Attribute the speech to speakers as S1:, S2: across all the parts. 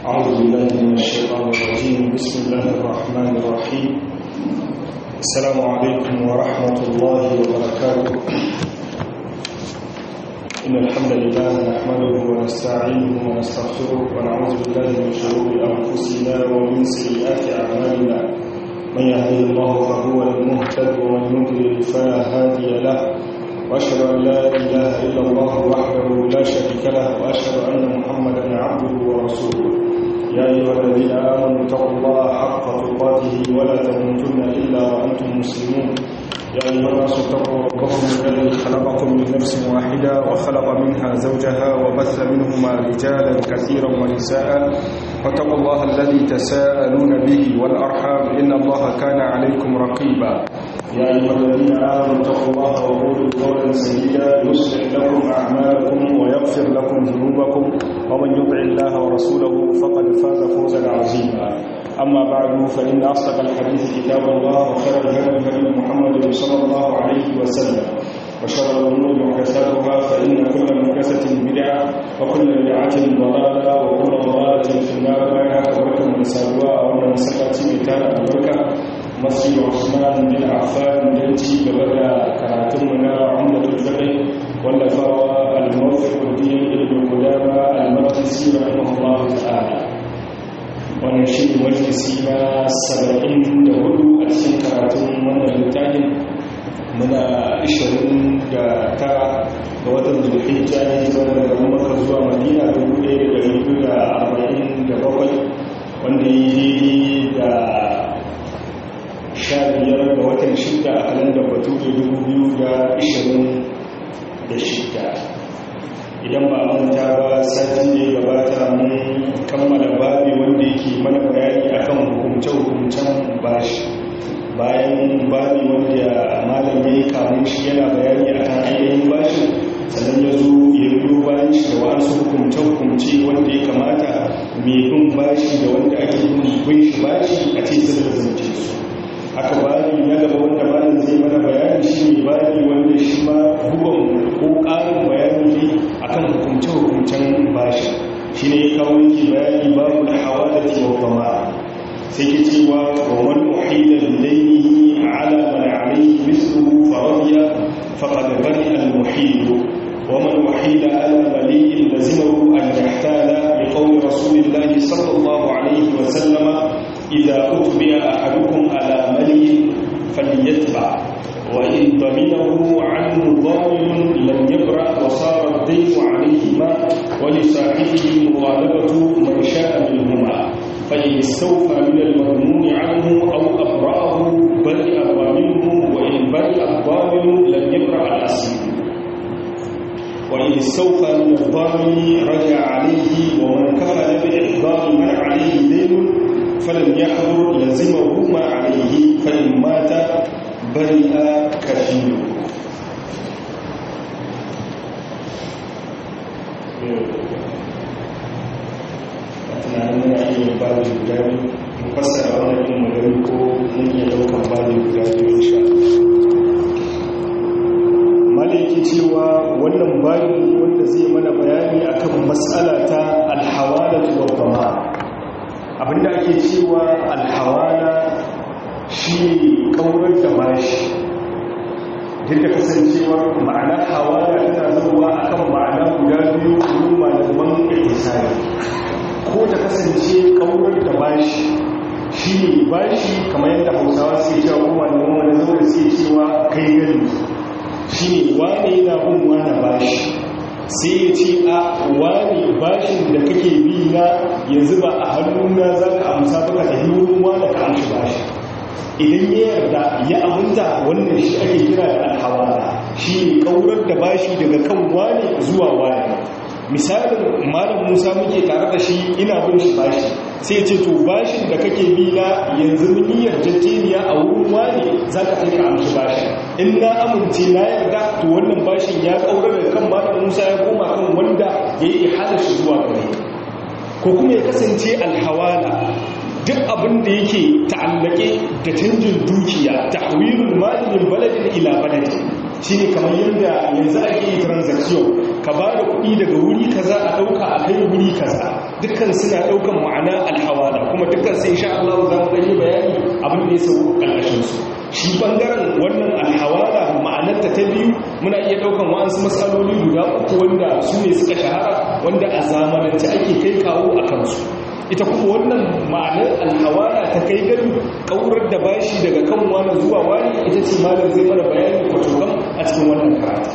S1: أعوذ بالله من الشيطان الرجيم بسم الله الرحمن الرحيم السلام عليكم ورحمة الله وبركاته إن الحمد لله نحمده ونستعينه ونستغفره ونعوذ بالله من شرور أنفسنا ومن سيئات أعمالنا من يهده الله فهو المهتد ومن يضلل فلا هادي له واشهد ان لا اله الا الله وحده لا شريك له واشهد ان محمدا عبده ورسوله يا ايها الذين امنوا اتقوا الله حق تقاته ولا تموتن الا وانتم مسلمون يا ايها الناس اتقوا ربكم الذي خلقكم من نفس واحده وخلق منها زوجها وبث منهما رجالا كثيرا ونساء واتقوا الله الذي تساءلون به والارحام ان الله كان عليكم رقيبا يا أيها الذين آمنوا اتقوا الله وقولوا قولا سديدا يصلح لكم أعمالكم ويغفر لكم ذنوبكم ومن يطع الله ورسوله فقد فاز فوزا عظيما أما بعد فإن أصدق الحديث كتاب الله وخير الهدي هدي محمد صلى الله عليه وسلم وشر الأمور محدثاتها فإن كل محدثة بدعة وكل بدعة ضلالة وكل ضلالة في النار بينها وبركة من سابوا ومن سكت مثال البركة masjid Usman bin Affan dan ci gaba da karatun mu na Umdatul Fiqh wallafawa al-Muwaffiquddin Ibn Qudama al-Maqdisi rahimahullah ta'ala wannan shi ne majalisi na 74 a cikin karatun wannan littafin muna 29 ga watan Zulhijja ne zuwa daga Makka zuwa Madina 1447 wanda yi da sha biyar ga watan shida a kalandar batu da dubu biyu da ishirin da shida idan ba manta ba satin da ya gabata mun kammala babi wanda yake mana bayani akan hukumce-hukumcen bashi bayan babi wanda malam ya kamun shi yana bayani akan ainihin bashi sannan ya zo ya biyo bayan shi da wasu hukumce-hukumce wanda ya kamata mai bin bashi da wanda ake bin shi bashi a ce sun da zance su haka bani na gaba wanda malam zai mana bayani shi ne bani wanda shi ma bugan ko ƙarin bayani ne akan hukumce-hukumcen bashi shi ne ya kawo yake bayani babu da hawa da taimakama sai ke cewa wa man uhila bilayhi ala man alayhi mithluhu faradiya faqad bari al muhil wa man uhila ala mali'in lazimahu an yahtala bi qawli rasulillahi sallallahu alayhi wa sallama إذا أتبع أحدكم على ملي فليتبع وإن ضمنه عنه ضامن لم يبرأ وصار الدين عليهما ولصاحبه مغالبة من شاء منهما فإن استوفى من المضمون عنه أو أبرأه برئ ضامنه وإن برئ الضامن لم يبرأ الأسير وإن استوفى من الضامن رجع عليه ومن كفل بإحضار من عليه دين فلم يحضر لزمه ما عليه فإن مات برئ كفيله tunanin muna iya babu guda biyu mu fassara wannan yin magani ko mun iya daukan babu guda biyu insha malaki cewa wannan babu wanda zai mana bayani akan matsala ta alhawala wa dhamma abinda ake cewa alhawala shi kaurar da bashi duk da kasancewar ma'ana hawala tana zuwa akan ma'ana guda biyu wurin malaman ihsani ko ta kasance kaurar da bashi shi ne bashi kamar yadda hausawa suke cewa kuma malaman wani zaune suke cewa kai gani shi ne wane yana bin wane bashi sai ya ce a wani bashin da kake bi na yanzu ba a hannuna za ka amsa baka da wurin wani ka amshi bashi idan ya yarda ya aminta wannan shi ake kira da alhawala shi ne kaurar da bashi daga kan wani zuwa wani misalin malam musa muke tare da shi ina bin shi bashi sai ce to bashin da kake bi na yanzu mun yi yarjejeniya a wurin wani za ka kai ka amshi bashi in na amince na yarda to wannan bashin ya kaura da kan malam musa ya koma kan wanda ya yi hada shi zuwa gare ko kuma ya kasance alhawala duk abin da yake ta'allake da canjin dukiya tahwilul mali min baladin ila baladin shine kamar yadda yanzu ake yi transaction ka ba da kuɗi daga wuri kaza a ɗauka a kai wuri kaza dukkan suna daukan ma'ana alhawala kuma dukkan sai insha Allah za mu gani bayani abin da ya sau kalkashin su shi bangaren wannan alhawala ma'anarta ta biyu muna iya daukan wa'ansu matsaloli guda uku wanda su ne suka shahara wanda a zamanance ake kai kawo a kansu ita kuma wannan ma'anar alhawala ta kai gani kaurar da bashi daga kan wani zuwa wani ita ce malam zai mana bayani kwatokan a cikin wannan karatu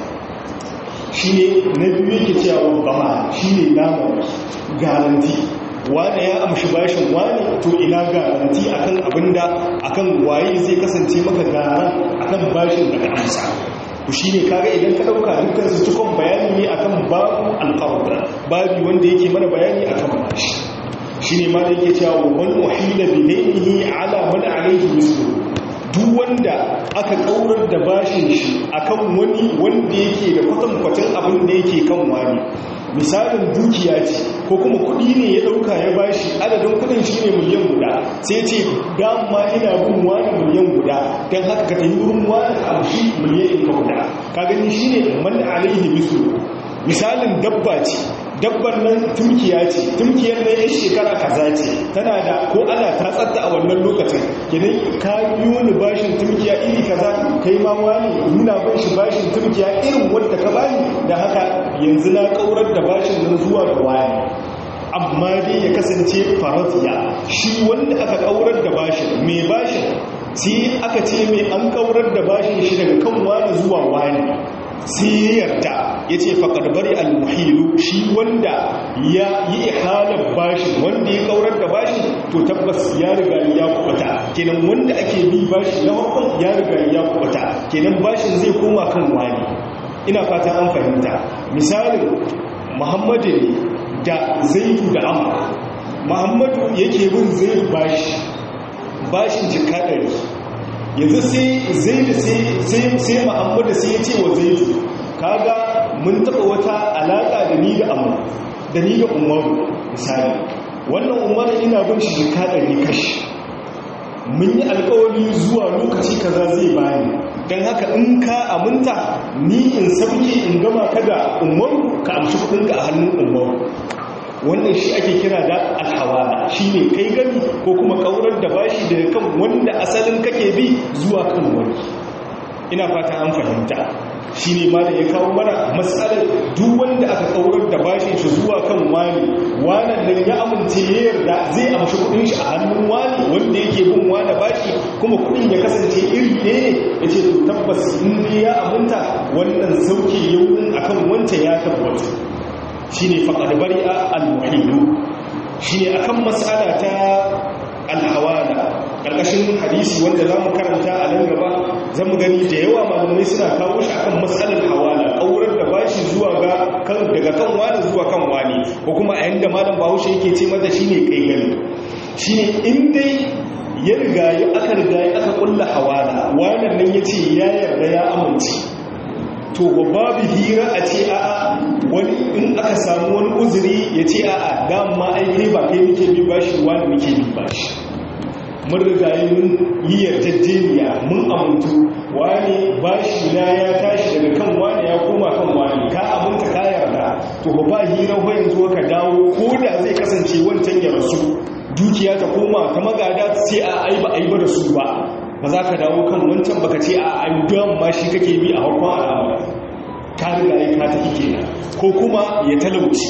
S1: shi ne na biyu yake cewa gama shi ne namar garanti wane ya amshi bashin wane to ina garanti akan abinda akan waye zai kasance maka garan akan bashin da ka amsa to shine kaga idan ka dauka dukkan su cikon bayani ne akan babu alqarda babu wanda yake mana bayani akan bashi shine ma da yake cewa wal uhila bi daynihi ala man alayhi mislu duk wanda aka kaurar da bashin shi akan wani wanda yake da kwatankwacin abin da yake kan wani misalin dukiya ce ko kuma kudi ne ya dauka ya bashi adadin kudin shi ne miliyan guda sai ce dama ina bin wani miliyan guda don haka ka tafi wurin wani ka amshi miliyan ka guda ka gani shi ne man alaihi misu misalin dabba ce dabban nan tumkiya ce tumkiyar na yan shekara kaza ce tana da ko ana tatsatta a wannan lokacin kidan ka biyo ni bashin tumkiya iri kaza kai ma wani nuna ban shi bashin tumkiya irin wanda ka bani da haka yanzu na kaurar da bashin nan zuwa ga wani amma dai ya kasance faratiya shi wanda aka kaurar da bashin mai bashin sai aka ce mai an kaurar da bashin shi daga kan wani zuwa wani sai ya yarda ya ce faƙar bari almuhilu shi wanda ya yi ihalar bashi wanda ya kaurar da bashi to tabbas ya riga ya kubata kenan wanda ake bi bashi na farkon ya riga ya kubata kenan bashin zai koma kan wani ina fata an fahimta misalin muhammadu ne da zaidu da amma muhammadu yake bin zaidu bashi bashin jika ɗari yanzu sai zaidu sai muhammadu sai ya ce wa zaidu kaga mun taɓa wata alaƙa da ni da amma da ni da umaru misali wannan umaru ina bin shi jika ɗari kashi mun yi alkawari zuwa lokaci kaza zai bani don haka in ka aminta ni in sauke in gama ka da umaru ka amshi kudinka a hannun umaru wannan shi ake kira da alhawala shi ne kai gani ko kuma kaurar da bashi daga kan wanda asalin kake bi zuwa kan wani ina fata an fahimta shi ne ma da ya kawo mana matsalar duk wanda aka kaurar da bashin shi zuwa kan wani wanan nan ya amince ya yarda zai amshi kudin shi a hannun wani wanda yake bin wani bashi kuma kudin ya kasance iri ne ya ce to tabbas in ya aminta wannan sauke yaunin akan wanta ya tabbata shi ne faƙar bari'a al-muhilu shi ne akan matsala ta alhawala ƙarƙashin hadisi wanda za mu karanta a nan gaba za mu gani da yawa malamai suna kawo shi akan matsalar hawala ƙaurar da bashi zuwa ga daga kan wani zuwa kan wani ko kuma a yanda malam bahaushe yake ce mata shi ne kai gani shi ne in dai ya riga ya aka riga ya aka ƙulla hawala wannan nan ya ce ya yarda ya amince to babu hira a ce a'a wani in aka samu wani uzuri ya ce a'a dama ai kai ba kai muke bi bashi wani muke bi bashi mun riga mun yi yarjejeniya mun amintu wani bashi na ya tashi daga kan wani ya koma kan wani ka aminta ka yarda to ba ba hira ko yanzu ka dawo ko da zai kasance wancan ya rasu dukiya ta koma ta magada sai a ai ba ai ba da su ba ba za ka dawo kan wancan baka ce a ayyudan ma shi kake bi a harkon al'amura ka riga ya ka tafi kenan ko kuma ya talauci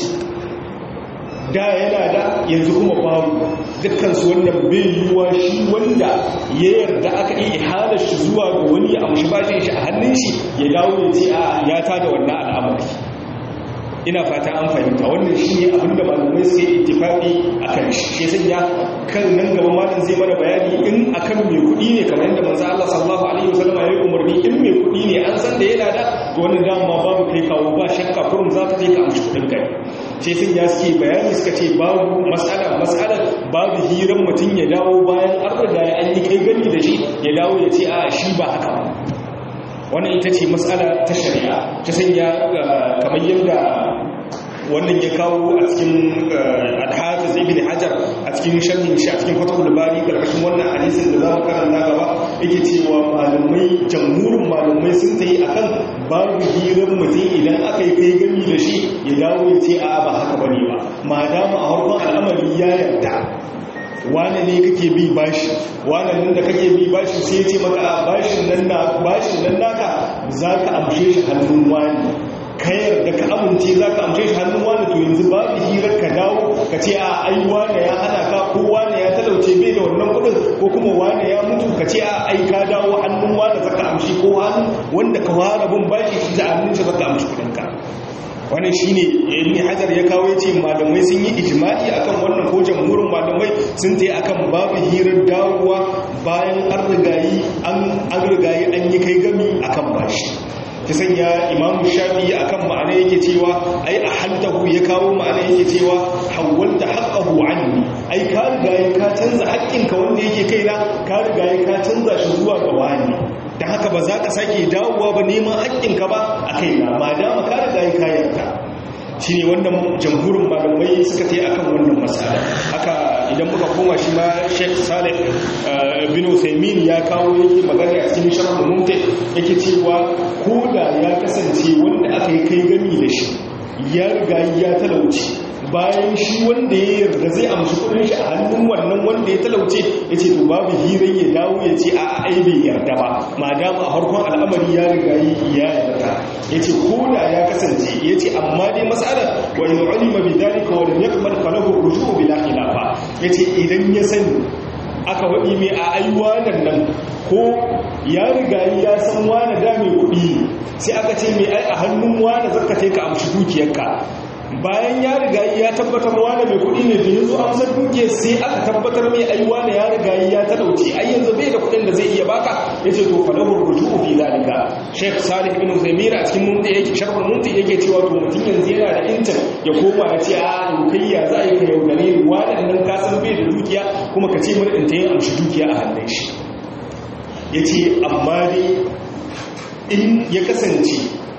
S1: da yana da yanzu kuma babu dukkan su wannan bai yiwuwa shi wanda ya yarda aka yi ihalar shi zuwa ga wani a mushi bashin shi a hannun shi ya dawo ya ce a ya tada wannan al'amari ina fata an fahimta wannan shi ne abinda malamai sai ittifaqi akan shi shi sanya kan nan gaba malam zai mana bayani in akan mai kuɗi ne kamar yadda manzo Allah sallallahu alaihi wasallam ya yi umarni in mai kuɗi ne an san da yana da to wannan dama babu kai kawo ba shakka kurum za ka je ka amshi kuɗin kai shi sun ya suke bayani suka ce babu mas'ala mas'ala babu hiran mutum ya dawo bayan an riga an yi kai gani da shi ya dawo ya ce a shi ba haka ba wannan ita ce matsala ta shari'a ta sanya kamar yadda wannan ya kawo a cikin alhafiz ibn hajar a cikin sharhin shi a cikin fatahul bari karkashin wannan hadisin da za mu karanta gaba yake cewa malamai jamhurin malamai sun ta yi akan babu hirar mutum idan aka yi kai gami da shi ya dawo ya ce a ba haka bane ba ma dama a harkon al'amari ya yarda wane ne kake bi bashi wane nan da kake bi bashi sai ya ce maka a bashin nan na bashin nan naka za ka amshe shi hannun wani ka yarda ka amince za ka amshe shi hannun wani to yanzu babu hirar ka dawo ka ce a ai wane ya hana ka ko wane ya talauce bai da wannan kudin ko kuma wane ya mutu ka ce a ai ka dawo hannun wane za ka amshi ko hannun wanda ka fara bin bashi shi za a hannun shi za ka amshi kudinka wannan shine ibn hajar ya kawo yace malamai sun yi ijma'i akan wannan ko jamhurin malamai sun tayi akan babu hirar dawowa bayan an rigayi an an rigayi an yi kai gami akan bashi ta sanya imam shafi akan ma'ana yake cewa ai a haltahu ya kawo ma'ana yake cewa hawwalta haqqahu anni ai ka rigayi ka canza haƙƙinka wanda yake kaina ka rigayi ka canza shi zuwa ga wani da haka ba za ka sake dawowa ba neman haƙƙinka ba a kaina ma dama ka riga yi kayarka shi ne wannan jamhurin malamai suka ta yi akan wannan matsala haka idan muka koma shi ma sheikh salih bin usaimin ya kawo yake magana a cikin sharh mumti yake cewa ko da ya kasance wanda aka yi kai gami da shi ya riga ya talauci bayan shi wanda ya yarda zai amshi kudin shi a hannun wannan wanda ya talauce ya ce to babu hirar ya dawo ya ce a ai bai yarda ba ma dama a harkon al'amari ya riga yi ya yarda ya ce ko da ya kasance ya ce amma dai matsalar wa in ulima bi dalika wa lam yakmal falahu rujuu bila khilafa ya ce idan ya sani aka waɗi mai a aiwanan nan ko ya riga ya san wane da mai kuɗi sai aka ce mai ai a hannun wane zaka ka amshi dukiyarka bayan ya riga ya tabbatar wane mai kuɗi ne da ya zo amsar dukiyar sai aka tabbatar mai ai wane ya riga ya talauci ai yanzu bai da kuɗin da zai iya baka ya ce to falahu ruju'u fi zalika sheikh salih bin zaimira a cikin mumti yake sharhul mumti yake cewa to mutum yanzu yana da intan ya koma ya ce a kai ya za a yi ka yaudare waɗannan ka san bai da dukiya kuma ka ce mana in ta yi amshi dukiya a hannun shi ya ce amma dai in ya kasance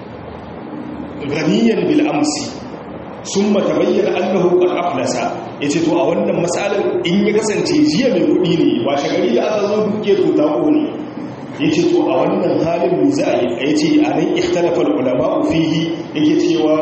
S1: ganiyan bil'amsi sun mata bayyana annahu qad aflasa yace to a wannan matsalar in ya kasance jiya mai kudi ne ba shagari da aka zo duke to ta ne yace to a wannan halin mu za a yi yace anan ikhtalafa ulama fihi yake cewa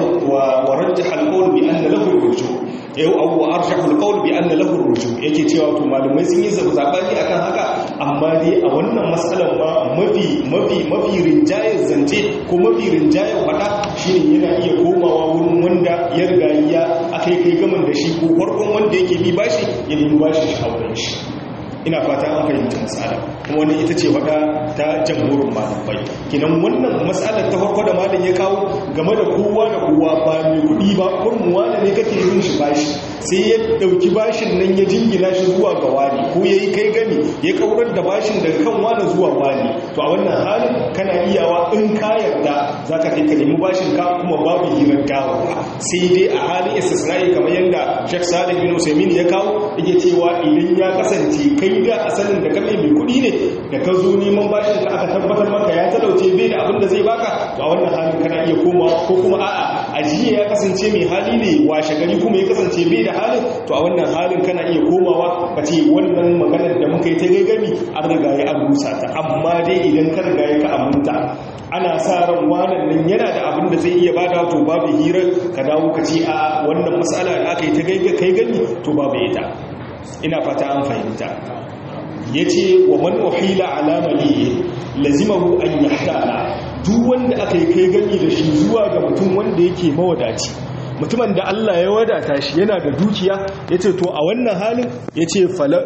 S1: wa rajjaha al-qawl bi anna lahu ruju yau abu arshahul qawl bi anna lahu ruju yake cewa to malamai sun yi zabani akan haka amma dai a wannan matsalar ma mafi mafi mafi rinjayar zance ko mafi rinjayar fada shine yana iya komawa wurin wanda ya riga ya akai kai gaman da shi ko farkon wanda yake bi bashi ya bi bashi shi auren shi ina fata an fahimta matsala kuma wannan ita ce wada ta jamhurin malamai kinan wannan matsalar ta farko da malam ya kawo game da kowa da kowa ba mai kuɗi ba kurmuwa da ne kake yin shi bashi sai ya ɗauki bashin nan ya jingina shi zuwa ga wani ko ya yi kai gami ya kaurar da bashin daga kan wani zuwa wani to a wannan halin kana iyawa in ka yarda za ka kai ka nemi bashin ka kuma babu hirar dawowa sai dai a halin istisna'i kamar yadda shek salih bin usaimin ya kawo yake cewa idan ya kasance kai da asalin da kame mai kuɗi ne da ka zo neman bashin ka aka tabbatar maka ya talauce bai da abin da zai baka to a wannan halin kana iya komawa ko kuma a'a ajiya ya kasance mai hali ne washe gari kuma ya kasance bai da halin to a wannan halin kana iya komawa ka ce wannan maganar da muka yi ta gaigami an riga ya an rusa ta amma dai idan ka riga ya ka aminta ana sa ran wannan nan yana da abin da zai iya bada to babu hirar ka dawo ka ce a wannan matsala da aka yi ta kai gani to babu ita ina fata an fahimta ya ce wa man uhila alamali lazimahu an yahtala duk wanda aka yi kai gani da shi zuwa ga mutum wanda yake mawadaci mutumin da Allah ya wadata shi yana da dukiya ya ce to a wannan halin ya ce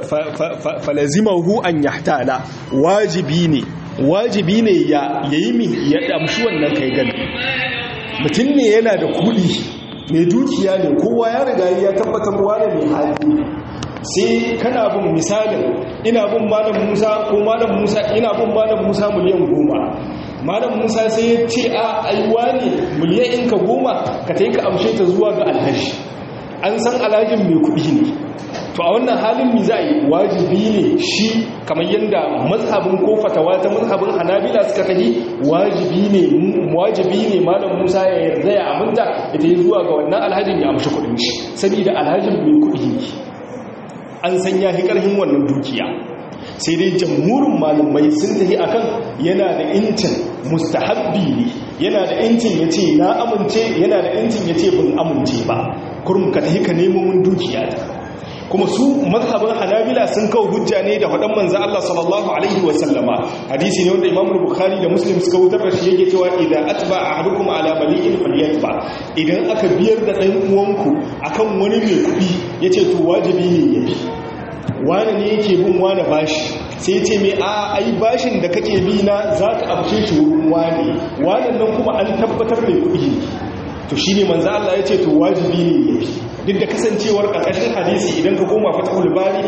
S1: falazimahu an yahtala wajibi ne wajibi ne ya yi mi ya damshi wannan kai gani mutum ne yana da kudi mai dukiya ne kowa ya riga ya tabbatar wane mai hali sai kana bin misalin ina bin malam musa ko malam musa ina bin malam musa miliyan goma malam musa sai ya ce a aiwa ne miliyan in ka goma ka ta yi ka amshe ta zuwa ga alhaji an san alhajin mai kuɗi ne to a wannan halin mi za a yi wajibi ne shi kamar yadda mazhabin ko fatawa ta mazhabin hanabila suka kaji wajibi ne wajibi ne malam musa ya yarda ya aminta ita yi zuwa ga wannan alhajin ya amshi kuɗin shi saboda alhajin mai kuɗi ne an san ya fi ƙarfin wannan dukiya sai dai jamhurin malumai sun tafi akan yana da incin mustahabbi ne yana da incin ya ce na amince yana da incin ya ce ban amince ba kurum ka tafi ka nemo mun dukiya ta kuma su mazhabin hanabila sun kawo hujja ne da faɗan manzan Allah sallallahu alaihi wasallama hadisi ne wanda imam bukhari da muslim suka wutar da shi yake cewa idan atba ahadukum ala mali'in falyatba idan aka biyar da ɗan uwanku akan wani mai kuɗi yace to wajibi ne yayi wani ne yake bin wani bashi sai ce mai a ai bashin da kake bi na zaka amshe shi wurin wani wannan nan kuma an tabbatar mai kuɗi to shine manzo Allah ya ce to wajibi ne yayi duk da kasancewar ƙarƙashin hadisi idan ka koma fatahul bari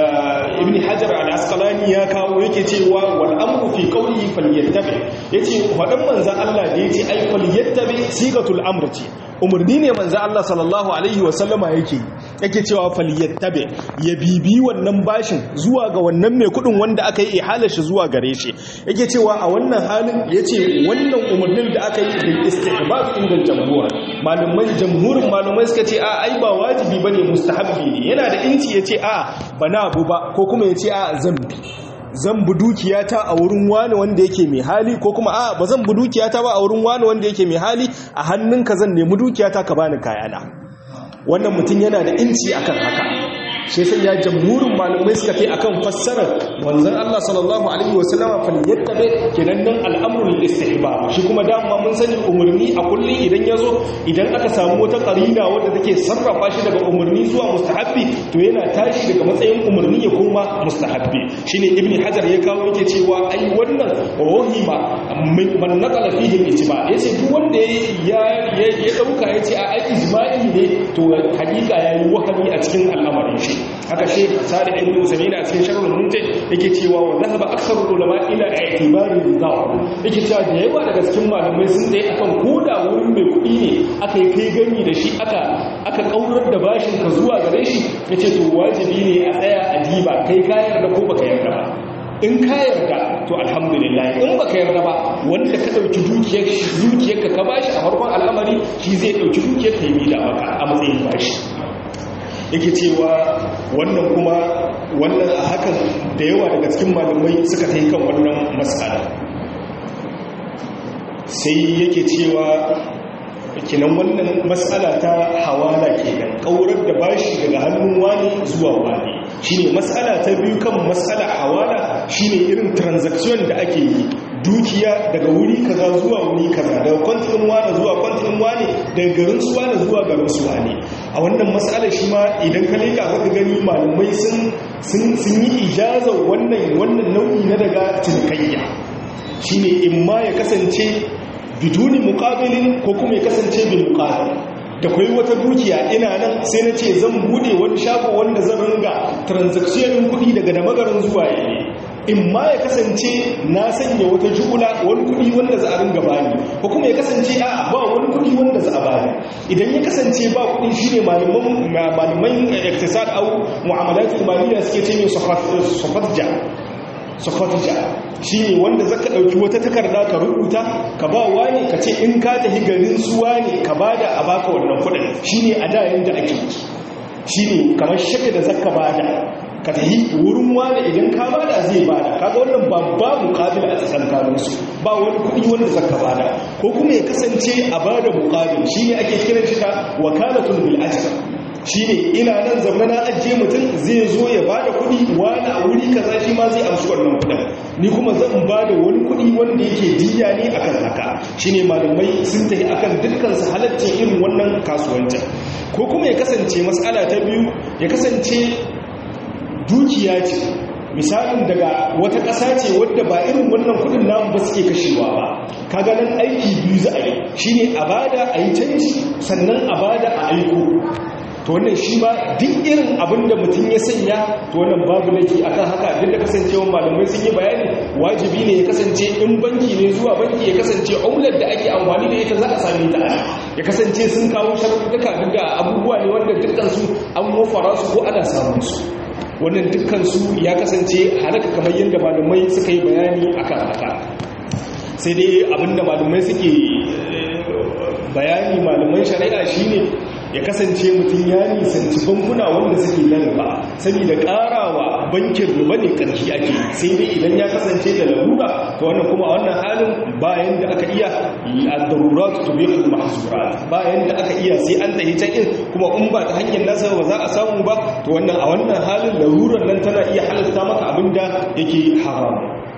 S1: ibn hajar al-asqalani ya kawo yake cewa wal amru fi qawlihi falyattabi yace fadan manzon Allah da yace ai falyattabi sigatul amr ce umarni ne manzo Allah sallallahu alaihi wasallama yake yake cewa falyattabi ya bibi wannan bashin zuwa ga wannan mai kudin wanda aka yi ihalar shi zuwa gare shi yake cewa a wannan halin yace wannan umarnin da aka yi bil istihbab inda jamhur malumai jamhurin malumai suka ce a ai ba wajibi bane mustahabbi ne yana da inci yace a bana abu ba ko kuma yace a zambi zan bu dukiyata a wurin wani wanda yake mai hali ko kuma a ba zan bu dukiyata ba a wurin wani wanda yake mai hali a hannunka zan nemi dukiyata ka bani kayana wannan mutum yana da inci akan haka shi sai ya jamhurin malamai suka kai akan fassarar manzon Allah sallallahu alaihi wasallama fal yattabi kenan nan al'amrul istihbab shi kuma dama mun sani umarni a kullun idan yazo idan aka samu wata qarina wadda take sarrafa shi daga umarni zuwa mustahabbi to yana tashi daga matsayin umarni ya koma mustahabbi shine ibni hajar ya kawo yake cewa ai wannan wahima man naqala fihi al-ijma yace duk wanda ya ya dauka yace a ai ijma'i ne to hakika yayi wahami a cikin al'amarin shi haka shi sari ibn usaymina a cikin sharhul mumtaz yake cewa wa dhahaba aktharul ulama ila i'tibari ridha yake cewa da yawa daga cikin malamai sun dai akan koda wurin mai kuɗi ne aka yi kai gani da shi aka aka kaurar da bashin ka zuwa gare shi yace to wajibi ne a tsaya a diba kai ka yarda ko baka yarda ba in ka yarda to alhamdulillah in baka yarda ba wanda ka dauki dukiyar dukiyarka ka bashi a farkon al'amari shi zai dauki dukiyar ka yi da maka a matsayin bashi yake cewa wannan kuma wannan a hakan da yawa daga cikin malamai suka ta yi kan wannan matsala sai yake cewa kinan wannan matsala ta hawala kenan kaurar da bashi daga hannun wani zuwa wani shine matsala ta biyu kan matsala hawala shine irin transaction da ake yi dukiya daga wuri kaza zuwa wuri kaza daga kwantin wani zuwa kwantin wani daga garin su wani zuwa garin su wani a wannan matsalar shi ma idan ka leka ka gani malamai sun sun yi ijazar wannan wannan nau'i na daga cinikayya shine in ma ya kasance biduni muqabilin ko kuma ya kasance bil muqabil da kai wata dukiya ina nan sai na ce zan bude wani shago wanda zan ringa transaction din kuɗi daga da magaran zuwa yayi in ma ya kasance na sanya wata jula wani kudi wanda za a ringa bani ko kuma ya kasance a ba wani kudi wanda za a bani idan ya kasance ba kudi shine malaman malaman iktisad au mu'amalat maliya suke ce mai sofatja sofatja shine wanda zaka dauki wata takarda ka rubuta ka ba wani ka ce in ka tafi garin suwa ne ka bada a baka wannan kudin shine a da yanda ake shine kamar shakka da zaka bada ka tafi wurin wani idan ka bada zai bada kaga wannan ba babu qabil a tsakankanin su ba wani kudi wanda zaka bada ko kuma ya kasance a bada muqabil shine ake kiran shi da wakalatul bil ajr shine ina nan zama na ajiye mutum zai zo ya bada kudi wani a wuri kaza shi ma zai amshi wannan kudin ni kuma zan bada wani kudi wanda yake diya ne akan haka shine malamai sun tafi akan dukkan su halaccin irin wannan kasuwancin ko kuma ya kasance mas'ala ta biyu ya kasance dukiya ce misalin daga wata ƙasa ce wadda ba irin wannan kudin namu ba suke kashewa ba kaga nan aiki biyu za a yi shine a bada a yi canji sannan a bada a aiko to wannan shi ba duk irin abin da mutum ya sanya to wannan babu laifi akan haka duk da kasancewa malamai sun yi bayani wajibi ne ya kasance in banki ne zuwa banki ya kasance aular da ake amfani da ita za a same ta ya kasance sun kawo sharuɗuka duk da abubuwa ne wanda dukkan su an mafara su ko ana samun su wannan dukkansu ya kasance halaka kamar yadda malumai suka yi bayani akan haka sai dai abinda malumai suke bayani malumai shari'a shine ya kasance mutum ya nisanci bankuna wanda suke nan ba saboda karawa bankin riba ne karshe ake sai dai idan ya kasance da larura to wannan kuma a wannan halin bayan da aka iya ad-darurat tubihu al-mahzurat bayan da aka iya sai an tahi can in kuma in ba ta hanyar nasa ba za a samu ba to wannan a wannan halin larurar nan tana iya halatta maka abinda yake haram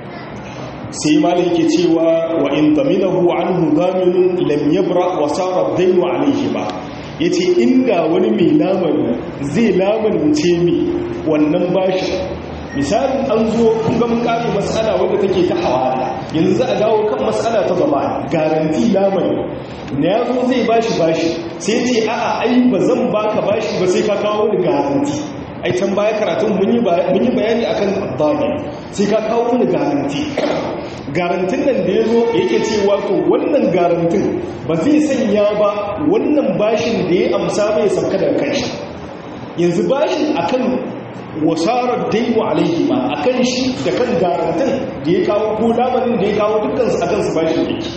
S1: sai malai yake cewa wa in taminahu anhu zaminun lam yabra wa sara daynu alayhi ba yace inda wani mai lamani zai lamunce mi wannan bashi misalin an zo kun ga mun kare mas'ala wanda take ta hawala yanzu za a dawo kan mas'ala ta zama garanti lamani na yazo zai bashi bashi sai ce a'a ai ba zan baka bashi ba sai ka kawo ni garanti ai can baya karatun mun yi bayani akan abdani sai ka kawo ni garanti garantin nan da ya zo yake cewa to wannan garantin ba zai sanya ba wannan bashin da ya amsa mai sauka da kanshi yanzu bashin akan wasarar daimu alaihi ma akan shi da kan garantin da ya kawo ko lamarin da ya kawo dukkan su akan su bashin yake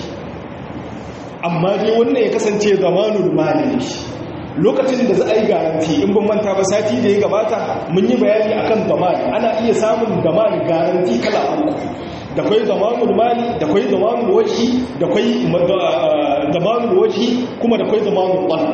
S1: amma dai wannan ya kasance zamanul mali lokacin da za a yi garanti in ban manta ba sati da ya gabata mun yi bayani akan zamani ana iya samun zamani garanti kala uku da kwai zamanul mali da kwai zamanul wajhi da kwai zamanul wajhi kuma da kwai zamanul qalb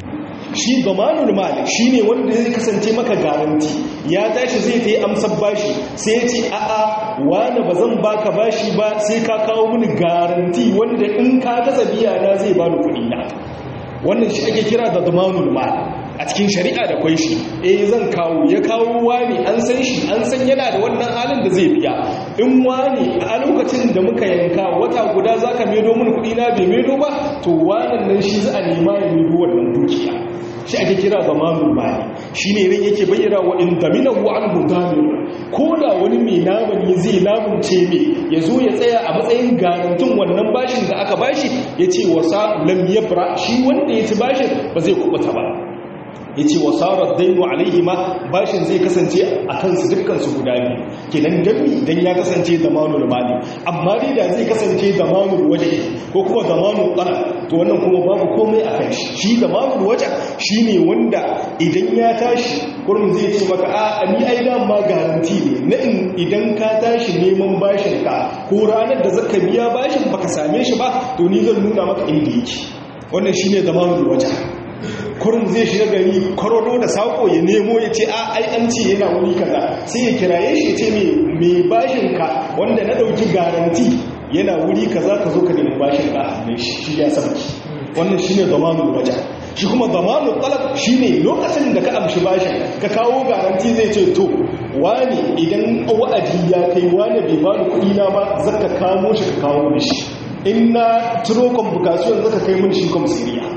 S1: shi zamanul mali shine wanda zai kasance maka garanti ya tashi zai ta yi amsar bashi sai ya ce a'a wani ba zan baka bashi ba sai ka kawo mini garanti wanda in ka kasa biya na zai bani kuɗi na wannan shi ake kira da zamanul mali a cikin shari'a da kwai shi eh zan kawo ya kawo wani an san shi an san yana da wannan halin da zai biya in wani a lokacin da muka yanka wata guda zaka medo mun kuɗi na bai medo ba to wannan nan shi za a nema ya medo wannan dukiya shi ake kira zamanul mali shine ne yake bayyana wa in daminahu anhu damir ko da wani mai lamani zai lamunce me ya zo ya tsaya a matsayin garantin wannan bashin da aka bashi ya ce wasa lam yabra shi wanda ya ci bashin ba zai kubuta ba ya ce wa sarar dainu alaihi ma bashin zai kasance a kansu dukkansu guda biyu kenan dami don ya kasance da manul mali amma dai da zai kasance da manul waje ko kuma da manul ɗana to wannan kuma babu komai a kan shi shi da manul waje shi ne wanda idan ya tashi kurum zai ce maka a ni ai ma garanti ne na idan ka tashi neman bashin ka ko ranar da zaka biya bashin baka same shi ba to ni zan nuna maka inda yake wannan shine da manul waje kurin zai shiga gari kwararo da sako ya nemo ya ce a ai an ce yana wuri kaza sai ya kiraye shi ce mai bashin ka wanda na dauki garanti yana wuri kaza ka zo ka nemi bashin ka a shi ya sabki wannan shine zamanul waja shi kuma zamanul talab shine lokacin da ka amshi bashin ka kawo garanti zai ce to wani idan wa'adi ya kai wani bai bani kuɗi na ba zaka kamo shi ka kawo mishi in na turo convocation zaka kai mun shi komisariya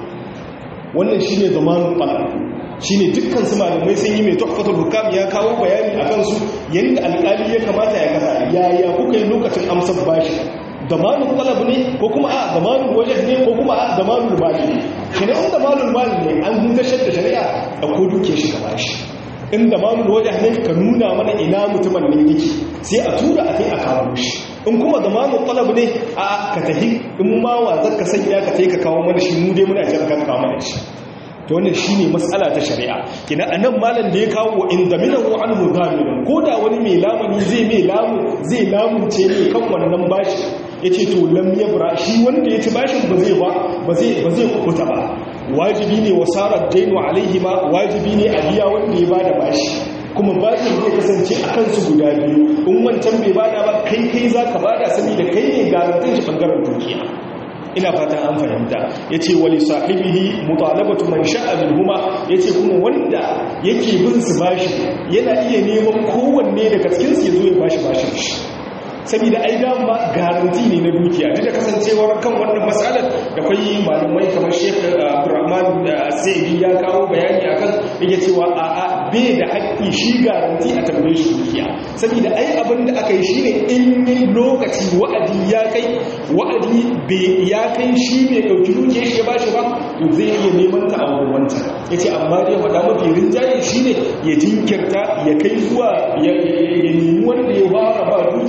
S1: wannan shine zamanin fara shine dukkan su malamai sun yi mai tuhfatul hukam ya kawo bayani akan su yanda alƙali ya kamata ya kasa yaya kuka yi lokacin amsar bashi damanul talab ne ko kuma a damanul wajh ne ko kuma a damanul mali ne kene in damanul mali ne an huntashar da shari'a da ko duke shi ka bashi in damanul wajh ne ka nuna mana ina mutumin ne yake sai a tura a kai a kawo shi in kuma zamanin talab ne a ka tahi in ma wa zaka sanya ka tai ka kawo mana shi mu dai muna jira kan kawo mana shi to wannan shine mas'ala ta shari'a kina anan malam da ya kawo wa in daminahu anhu zamin ko da wani mai lamuni zai mai lamu zai lamunce ne kan wannan bashi yace to lam yabra shi wanda ya ci bashin ba zai ba ba zai ba zai kubuta ba wajibi ne wasarar dainu alaihi ma wajibi ne a biya wanda ya bada bashi kuma bashin zai kasance a kansu guda biyu in wancan bai bada ba kai kai za ka bada saboda kai ne garantin shi bangaren dukiya ina fatan an fahimta ya ce wali sahibihi mutalabatu man sha'a minhuma ya ce kuma wanda yake bin su bashi yana iya neman kowanne daga cikinsu ya zo ya bashi bashin shi saboda ai dama garanti ne na dukiya duk da kasancewar kan wannan matsalar da kwai malamai kamar Sheikh Abdulrahman Sa'idi ya kawo bayani akan yake cewa a a bai da haƙƙi shi garanti a tambaye shi dukiya saboda ai abin da aka yi shine in lokaci wa'adi ya kai wa'adi bai ya kai shi bai dauki dukiyar shi ya bashi ba to zai iya neman ta a wurin wancan yace amma dai faɗa mafi rinjaye shine ya jinkirta ya kai zuwa ya nemi wanda ya fara ba dukiya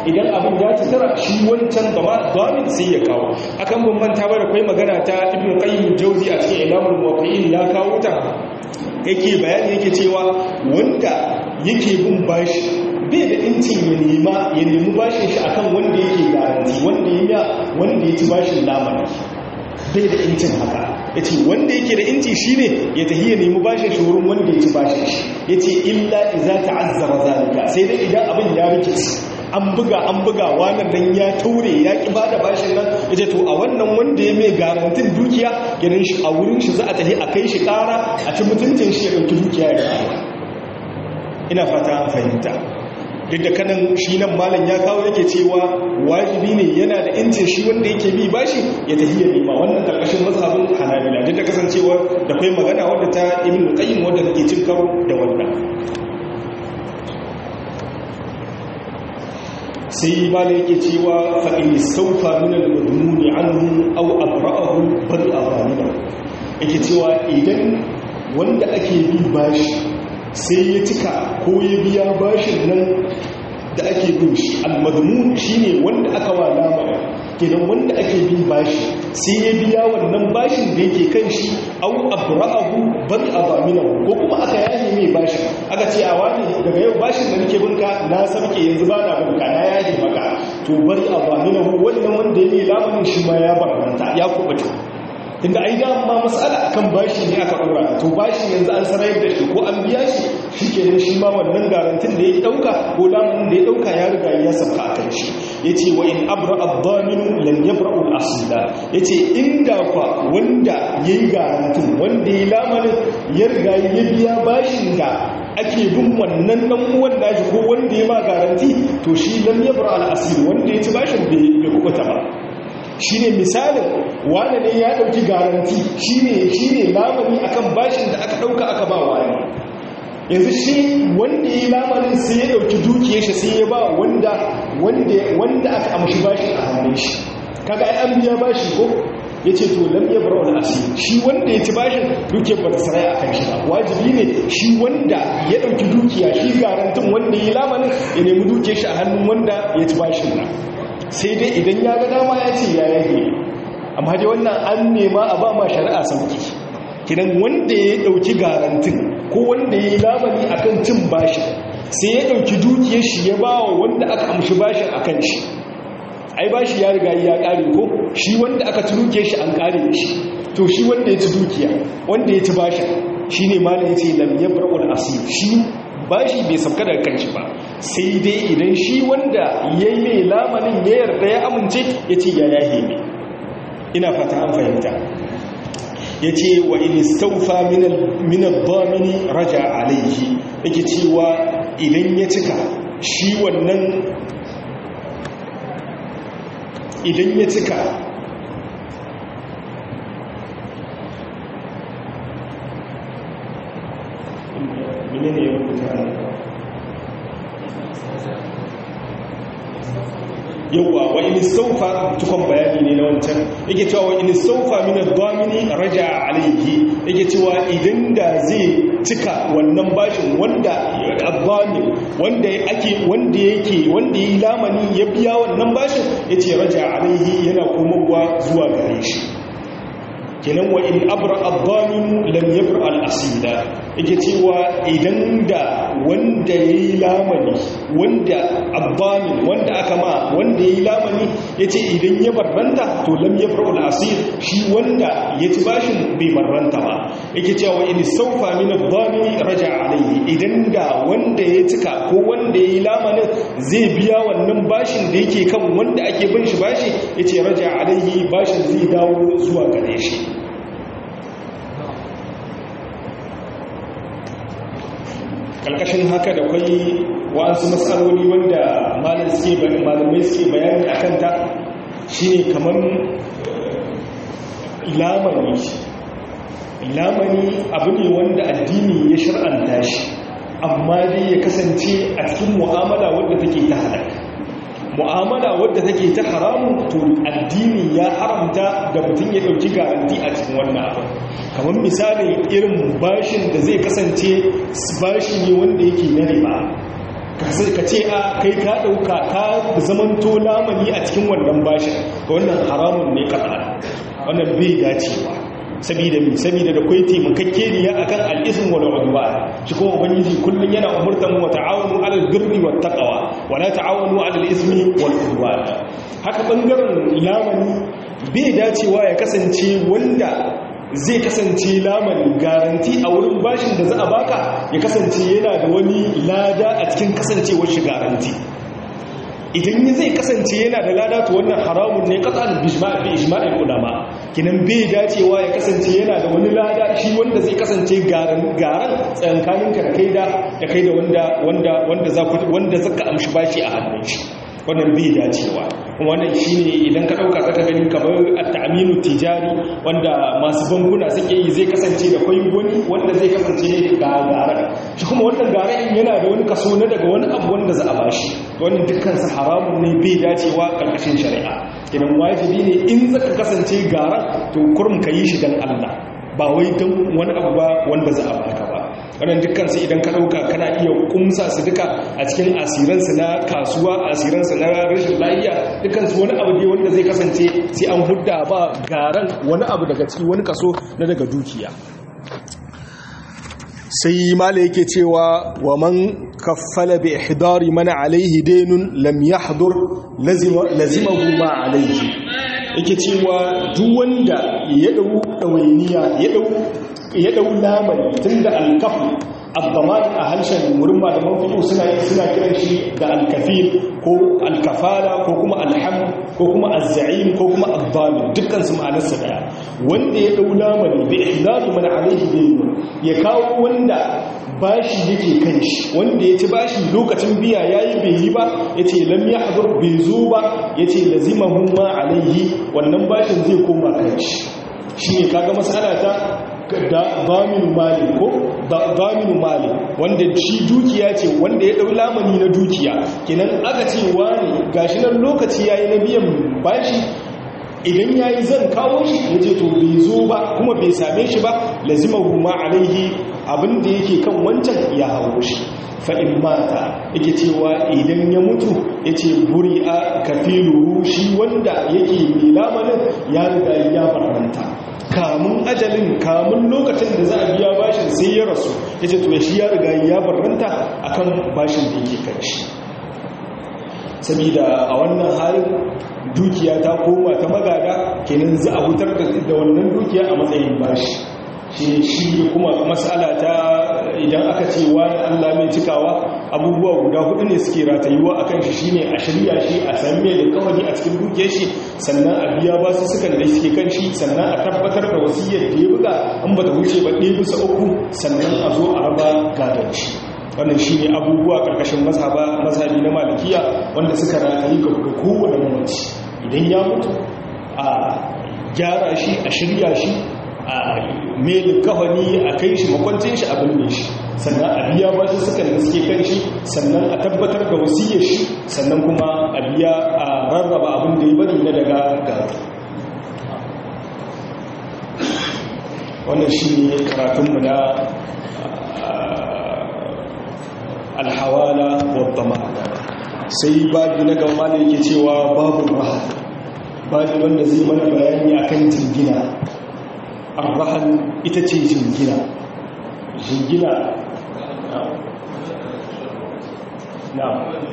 S1: idan abin ya ci tara shi wancan gama damin sai ya kawo akan bambanta ba da kai magana ta ibn qayyim jawzi a cikin ilamul muwaqqi'in ya kawo ta yake bayani yake cewa wanda yake bin bashi bai da incin ya nema ya nemi bashin shi akan wanda yake garanti wanda ya wanda ya ci bashin lamani bai da incin haka ya ce wanda yake da inci shi ne ya tafi ya nemi bashin shi wurin wanda ya ci bashin shi ya ce illa iza ta'azzara zalika sai dai idan abin ya rikici an buga an buga wannan dan ya taure ya ki bada bashin nan ya ce to a wannan wanda ya mai garantin dukiya gidan shi a wurin shi za a tafi a kai shi kara a ci mutuncin shi ya ɗauki dukiya ya kara ina fata an fahimta duk da kanan shi nan malam ya kawo yake cewa wajibi ne yana da incin shi wanda yake bi bashi ya tafi ya nema wannan karkashin mazhabin hanabila duk da kasancewa da kai magana wadda ta ibn qayyim wadda take cin karo da wannan sai malam yake cewa fa in istawfa min al-madmun anhu aw abra'ahu bal azalima yake cewa idan wanda ake bi bashi sai ya cika ko ya biya bashin nan da ake bin shi almadmun shine wanda aka wa lamar kenan wanda ake bin bashi sai ya biya wannan bashin da yake kan shi au abra'ahu bal azaminahu ko kuma aka yaje mai bashin aka ce a wani daga yau bashin da nake binka na sarke yanzu ba na binka na yaje maka to bal azaminahu wannan wanda ya yi lamarin shi ma ya barranta ya kubuta inda ai dama matsala akan bashi ne aka dora to bashi yanzu an sarayar da shi ko an biya shi shikenan shi ma wannan garantin da ya dauka ko lamun da ya dauka ya riga ya sabka akan shi yace wa in abra ad-damin lam yabra'u al-asla yace inda fa wanda yayi garantin wanda ya lamarin ya riga ya biya bashin da ake bin wannan dan uwan nashi ko wanda ya ma garanti to shi lam yabra al-asl wanda ya ci bashin bai kubuta ba shi ne misalin wane ne ya ɗauki garanti shi ne lamani akan bashin da aka ɗauka aka ba wani yanzu shi wanda ya yi lamarin sai ya ɗauki dukiyar shi sai ya ba wanda aka amshi bashin a hannun shi kaga ai an biya bashi ko ya ce to lam ya bar wani asiri shi wanda ya ci bashin dukiyar ba ta sarai a kan shi ba wajibi ne shi wanda ya ɗauki dukiya shi garantin wanda ya yi lamarin ya nemi dukiyar shi a hannun wanda ya ci bashin na sai dai idan ya ga dama ya ce ya yage amma dai wannan an nema a ba ma shari'a sauki kidan wanda ya dauki garantin ko wanda ya yi labari akan cin bashi sai ya dauki dukiyar shi ya ba wa wanda aka amshi bashin akan shi ai bashi ya riga ya kare ko shi wanda aka ci dukiyar shi an kare shi to shi wanda ya ci dukiya wanda ya ci bashin shine malam yace lam yabra'ul asir shi bashi bai sauka daga kanshi ba sai dai idan shi wanda ya yi mai lamanin ya yarda ya amince ya ce ya yahe ne ina fata an fahimta ya ce wa in istaufa minar domini raja alaihi yake cewa idan ya cika shi wannan idan ya cika menene ya rubuta yawwa wa in saufa tukon bayani ne na wancan yake cewa wa in saufa min ad-damini raja alayhi yake cewa idan da zai cika wannan bashin wanda ad-damin wanda ake wanda yake wanda yi lamani ya biya wannan bashin yace raja alayhi yana komowa zuwa gare shi kenan wa in abra ad-damin lam yabra al-asila yake cewa idan da wanda yayi lamani wanda ad-damin wanda aka ma wanda yayi lamani yace idan ya barranta to lam yabra al-asil shi wanda ya ci bashin bai barranta ba yake cewa in saufa min ad-damin raja alayhi idan da wanda ya cika ko wanda yayi lamanin zai biya wannan bashin da yake kan wanda ake bin shi bashi yace raja alayhi bashin zai dawo zuwa gare shi karkashin haka da kwai wa'ansu matsaloli wanda malamai suke bayani a kanta shi ne kamar lamani lamani abu ne wanda addini ya shar'anta shi amma dai ya kasance a cikin mu'amala wadda take ta halaka mu'amala wadda take ta haramu to addini ya haramta da mutum ya dauki garanti a cikin wannan abu kamar misali irin bashin da zai kasance bashi ne wanda yake na riba ka ce a kai ka ɗauka ka zamanto lamani a cikin wannan bashin ga wannan haramun ne kaɗa wannan bai dacewa sabida mi sabida da kai taimakakeniya akan al'ism wal udwan shi kuma ubangiji kullun yana umurtan mu ta'awunu 'alal birri wat taqwa wa la ta'awunu 'alal ismi wal udwan haka bangaren lamani bai dacewa ya kasance wanda zai kasance lamani garanti a wurin bashin da za a baka ya kasance yana da wani lada a cikin kasancewar shi garanti idan zai kasance yana da lada to wannan haramun ne kasan bi ijma'il ulama kinan bai dacewa ya kasance yana da wani lada shi wanda zai kasance garan garan tsankanin ka da kai da da kai da wanda wanda wanda za ku wanda zaka amshi bashi a hannun shi wannan bai dacewa wannan shine idan ka dauka zaka gani kamar at-ta'minu tijari wanda masu bankuna suke yi zai kasance da kwai wani wanda zai kasance ne ga garan shi kuma wannan garan yana da wani kaso na daga wani abu wanda za a bashi wannan dukkan su haramun ne bai dacewa karkashin shari'a idan wajibi ne in zaka kasance garan to kurum ka yi shi dan Allah ba wai don wani abu ba wanda za a baka ba wannan dukkansu idan ka ɗauka kana iya kumsa su duka a cikin asiransu na kasuwa asiransu na rashin lafiya dukkansu wani abu ne wanda zai kasance sai an hudda ba garan wani abu daga ciki wani kaso na daga dukiya sai mala yake cewa wa man kaffala bi ihdari man alaihi daynun lam yahdur lazimahu ma alaihi yake cewa duk wanda ya dau dawainiya ya dau ya dau lamari tunda alkafu abdaman a harshen wurin malaman fiqh suna suna kiran shi da alkafil ko alkafala ko kuma alham ko kuma azza'im ko kuma addamin dukkan su ma'anarsa daya wanda ya dau lamari bi ihdadu man alayhi dayn ya kawo wanda bashi yake kan shi wanda ya ci bashi lokacin biya yayi bai yi ba yace lam yahdur bai zo ba yace lazimahu ma alayhi wannan bashin zai koma kan shi shine kaga mas'ala ta da zaminu mali ko zaminu mali wanda shi dukiya ce wanda ya dau lamani na dukiya kenan aka ce wani gashi nan lokaci yayi na biyan bashi idan yayi zan kawo shi yace to bai zo ba kuma bai same shi ba lazimahu ma alaihi abinda yake kan wancan ya hawo shi fa'in mata yake cewa idan ya mutu ya ce buri a kafilu shi wanda yake mai lamanin ya riga ya barnanta kamun ajalin kamun lokacin da za a biya bashin sai ya rasu ya ce tuwa shi ya riga ya barranta a kan bashin da yake kan shi sabida a wannan halin dukiya ta koma ta magada kenan za a hutar da wannan dukiya a matsayin bashi shi shi kuma matsala ta idan aka ce wani allah mai cikawa abubuwa guda hudu ne suke ratayuwa a kan shi shine a shirya shi a san mai da kawai a cikin dukiyar shi sannan a biya ba su sukan da suke kan shi sannan a tabbatar da wasiyyar da ya buga an ba ta wuce ba ɗaya bisa uku sannan a zo a raba gadon shi wannan shi ne abubuwa ƙarƙashin mazhabi na malikiya wanda suka ratayi ga kowane mamaci idan ya mutu a gyara shi a shirya shi a melin kawani a kai shi makwancin shi a binne shi sannan a biya ba su suka da suke kan shi sannan a tabbatar da wasiyar shi sannan kuma a biya a rarraba abin da ya bari na daga gata wannan shi ne karatunmu na alhawala wadda sai babu na gama da yake cewa babu raha babu wanda zai mana bayani akan jingina arrahan ita ce jingina jingina na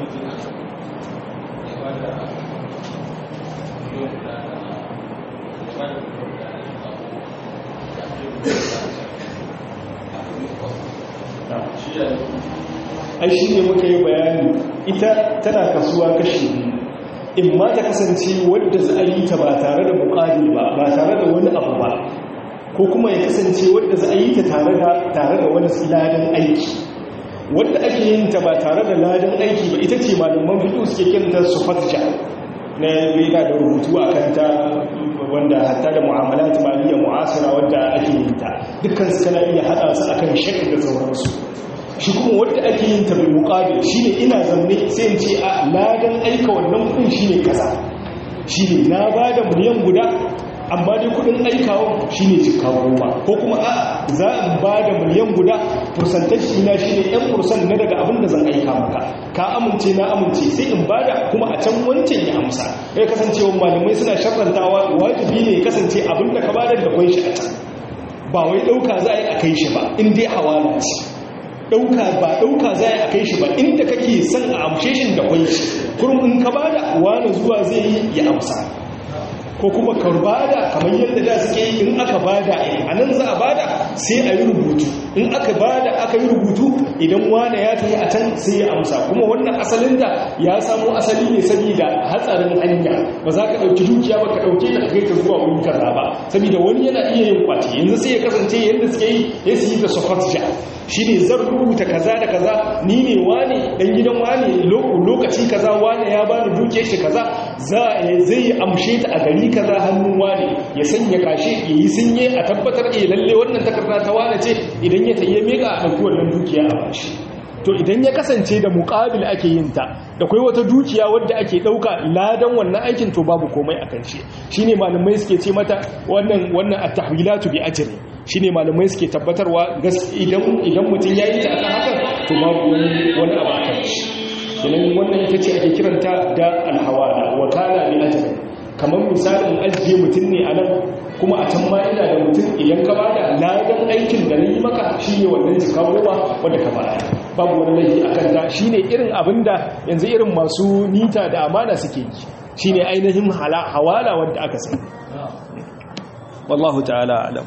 S1: ai shi ne muka yi bayani ita tana kasuwa kashi in ma ta kasance wadda za a yi ta ba tare da bukari ba ba tare da wani abu ba ko kuma ya kasance wadda za a yi ta tare da wani ladan aiki wadda ake yin ta ba tare da ladan aiki ba ita ce malaman fito suke kiranta su fatja na yana da rubutu a kanta wanda hatta da mu'amalat maliyya mu'asira wadda ake yin ta dukkan su kana iya hada su akan shakka da sauransu shi kuma wadda ake yin ta bil muqabil shine ina zanne sai in ce a ladan aika wannan kudin shine kaza shine na bada miliyan guda amma dai kudin aikawa shine jikka goma ko kuma a za in ba da miliyan guda fursantashi na shine yan fursan na daga abin da zan aika maka ka amince na amince sai in bada kuma a can wancan ya amsa ya kasancewa malamai suna shafantawa wajibi ne kasance abin da ka bada da kwai shi a can ba wai ɗauka za a yi a kai shi ba in dai hawala ce ɗauka ba ɗauka za a yi a kai shi ba inda kake son a amshe shi da kwai shi kurum in ka bada wani zuwa zai yi ya amsa ko kuma ka bada kamar yadda da suke yi in aka bada a nan za a bada sai a yi rubutu in aka bada aka yi rubutu idan wane ya tafi a can sai ya amsa kuma wannan asalin da ya samu asali ne saboda hatsarin hanya ba za ka ɗauki dukiya ba ka ɗauke ta kai ta zuwa wuri kaza ba saboda wani yana iya yin kwace yanzu sai ya kasance yadda suke yi ya su yi da sofatja shi ne zan rubuta kaza da kaza ni ne wane dan gidan wane lokaci kaza wane ya bani dukiyar shi kaza zai yi amshe ta a gari kaza hannun wane ya sanya kashe ya yi sinye a tabbatar eh lalle wannan takarda ta wane ce idan ya taye meka a ɗauki wannan dukiya a bashi to idan ya kasance da muƙabil ake yin ta da kai wata dukiya wadda ake ɗauka ladan wannan aikin to babu komai a kan shi shine malamai suke ce mata wannan wannan at-tahwilatu bi ajri shine malamai suke tabbatarwa idan idan mutum yayi ta akan hakan to babu wani wani abu akan shi idan wannan ita ce ake kiranta da al-hawala wa kana bi ajri kamar misalin ajiye mutum ne a nan kuma a can ma ina da mutum idan ka bada ladan aikin da na yi maka shi ne wannan jika goma wadda ka bada babu wani laifi a kanta shi ne irin abin da yanzu irin masu nita da amana suke yi shi ne ainihin hawala wadda aka sani wallahu ta'ala alam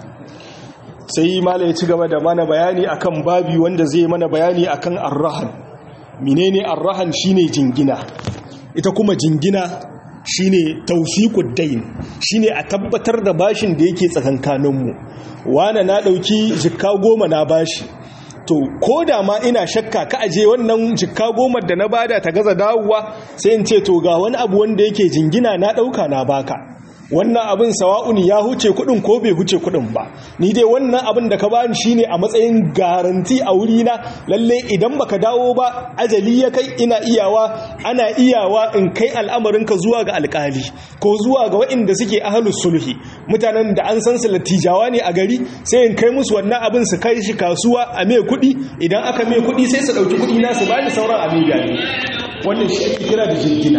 S1: sai mala ya ci gaba da mana bayani akan babi wanda zai mana bayani akan arrahan menene arrahan shine jingina ita kuma jingina shine tawfiqud dain shine a tabbatar da bashin da yake tsakankaninmu wana na dauki jikka goma na bashi to ko da ma ina shakka ka aje wannan jikka goma da na bada ta gaza dawowa sai in ce to ga wani abu wanda yake jingina na dauka na baka wannan abin sawa'un ya huce kudin ko bai huce kudin ba ni dai wannan abin da ka bani shine a matsayin garanti a wuri na lalle idan baka dawo ba ajali ya kai ina iyawa ana iyawa in kai al'amarinka zuwa ga alkali ko zuwa ga waɗanda suke ahlus sulhi mutanen da an san su latijawa ne a gari sai in kai musu wannan abin su kai shi kasuwa a mai kudi idan aka mai kudi sai su dauki kudi na su bani sauran abin gani wannan shi ake kira da jingina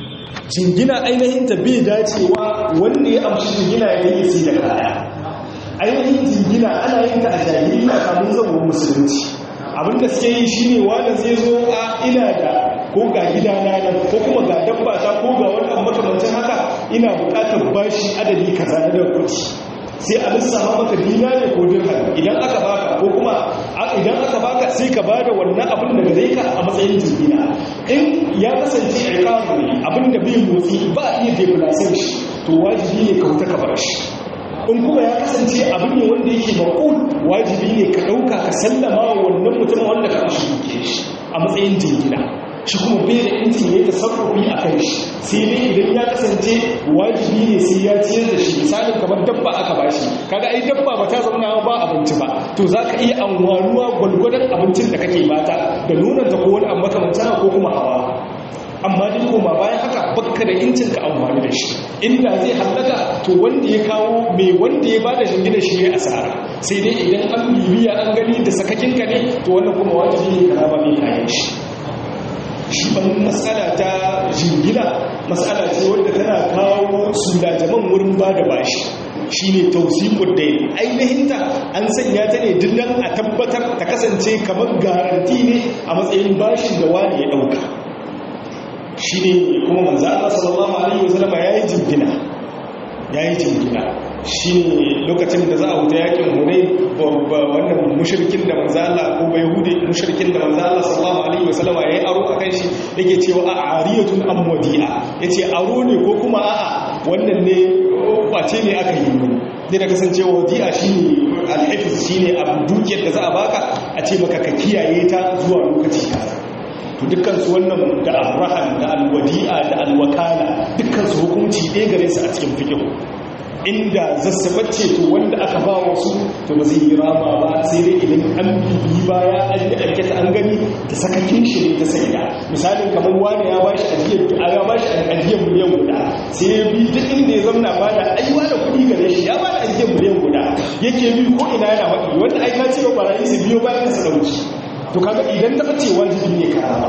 S1: jingina ainihin ta bai dacewa wanda ya amshi jingina ya yi sai da kaya ainihin jingina ana yin ta a jahiliya kamun zama musulunci abinda suke yi shine wanda zai zo a ina da ko ga gidana nan ko kuma ga dabba ta ko ga wani abu makamancin haka ina bukatar bashi adadi kaza na kuɗi sai a lissafa maka dinari ko dirham idan aka baka ko kuma idan aka baka sai ka bada wannan abin da gare ka a matsayin jingina in ya kasance iqamu ne abin da bai motsi ba a iya deplacer shi to wajibi ne ka huta ka bar shi in kuma ya kasance abin ne wanda yake maqul wajibi ne ka dauka ka sallama wa wannan mutum wanda ka shi shi a matsayin jingina shi kuma bai da inci ne ta sarrafi a kan shi sai ne idan ya kasance wajibi ne sai ya ciyar da shi misalin kamar dabba aka bashi kaga ai dabba ba ta zauna ba abinci ba to za ka iya anwanuwa gwalgwadon abincin da kake bata da nunan ta ko wani abu makamancin ko kuma hawa amma duk koma bayan haka bakka da incin ka amfani da shi inda zai hallaka to wanda ya kawo mai wanda ya bada jingina shi ya asara sai dai idan an bibiya an gani da sakakin ka ne to wannan kuma wajibi ne ka raba mai kayan shi shi ban matsala ta jingina matsala ce wadda tana kawo sulajaman wurin ba da bashi shi ne tausikun da ainihinta an sanya ta ne dillan a tabbatar ta kasance kamar garanti ne a matsayin bashin da wani ya ɗauka shi ne kuma manzo Allah sallallahu alaihi wasallam ya yi jingina ya yi jingina shi ne lokacin da za a wuta yakin hunai wannan mushirkin da manzo Allah ko bai hude mushirkin da manzo Allah sallallahu alaihi wasallam ya yi aro akan shi yake cewa a ariyatun am wadi'a yace aro ne ko kuma a'a wannan ne kwace ne aka yi mun ne da kasancewa wadi'a shine alhifiz shine abu dukiyar da za a baka a ce maka ka kiyaye ta zuwa lokaci kaza to dukkansu wannan da arrahan da alwadi'a da alwakala dukkansu hukunci ɗaya gare su a cikin fikihu inda zassabacce to wanda aka ba wasu to ba zai yi rama ba sai dai idan an bibi baya an yi aikata an gani da sakakin shi ne ta saida misalin kamar wani ya bashi ajiyar ya bashi ajiyar miliyan guda sai ya bi duk inda ya zamna ba da aiwa da kuɗi gare shi ya ba da ajiyar miliyan guda yake bi ko ina yana faɗi wanda ai ka ce wa barayi su biyo bayan su dauki to kaga idan ta ce wajibi ne ka rama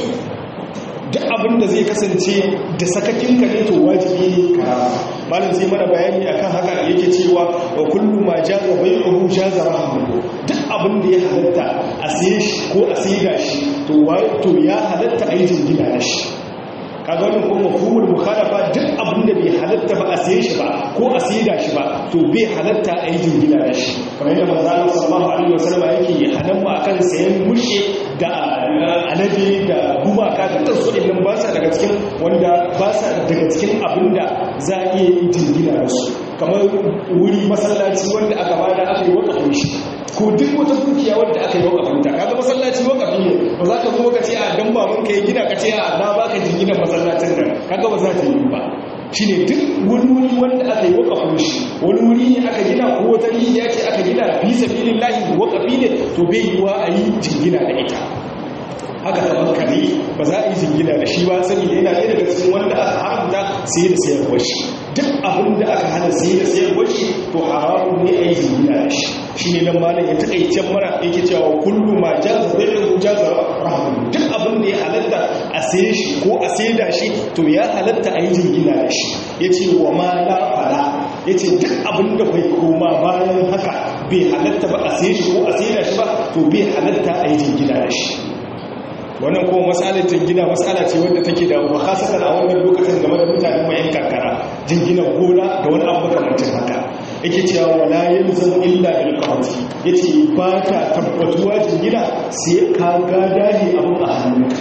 S1: duk abin da zai kasance da sakakin ka ne to wajibi ne ka rama malam sai mana bayani akan haka yake cewa wa kullu ma jaza bai'uhu jaza rahmuhu duk abin da ya halatta a siye shi ko a saida shi to to ya halatta a yi jingina da shi kaga wannan kuma mafhumul mukhalafa duk abin da bai halatta ba a siye shi ba ko a saida shi ba to bai halatta a yi jingina da shi kamar yadda manzo Allah sallallahu alaihi wasallam yake hanan ma akan sayan mushe da alade da gumaka da tasu din ba sa daga cikin wanda ba sa daga cikin abin da za a iya yin jingina da su kamar wuri masallaci wanda aka bada aka yi wakafin shi ko duk wata dukiya wadda aka yi wakafin ta kaga masallaci wakafi ne ba za ka zo ka ce a dan baban ka ya gina ka ce a na baka jingina masallacin nan kaga ba za ta yi ba shine duk wani wuri wanda aka yi wakafin shi wani wuri ne aka gina ko wata rijiya ce aka gina fi sabilillahi wakafi ne to bai yiwa a yi jingina da ita haka kamar kare ba za a yi jingina da shi ba sani da yana ɗaya daga cikin wanda aka haramta sai da sayarwar shi duk abin da aka hana sai da sayarwar shi to haramun ne a yi jingina da shi shi ne nan malam ya taƙaicen mara yake cewa kullu ma jaza bai da jaza rahmun duk abin da ya halatta a saye shi ko a saida shi to ya halatta a yi jingina da shi ya ce wa ma la fala ya ce duk abin da bai koma bayan haka bai halatta ba a saye shi ko a saida shi ba to bai halatta a yi jingina da shi wannan kuma matsalar jingina matsala ce wadda take da makasasar a wannan lokacin game da mutanen mayan karkara jingina gona da wani abu makamancin haka yake cewa wala yalzam illa bil qawti yace ba ta tabbatuwa jingina sai ka ga dadi abun a hannunka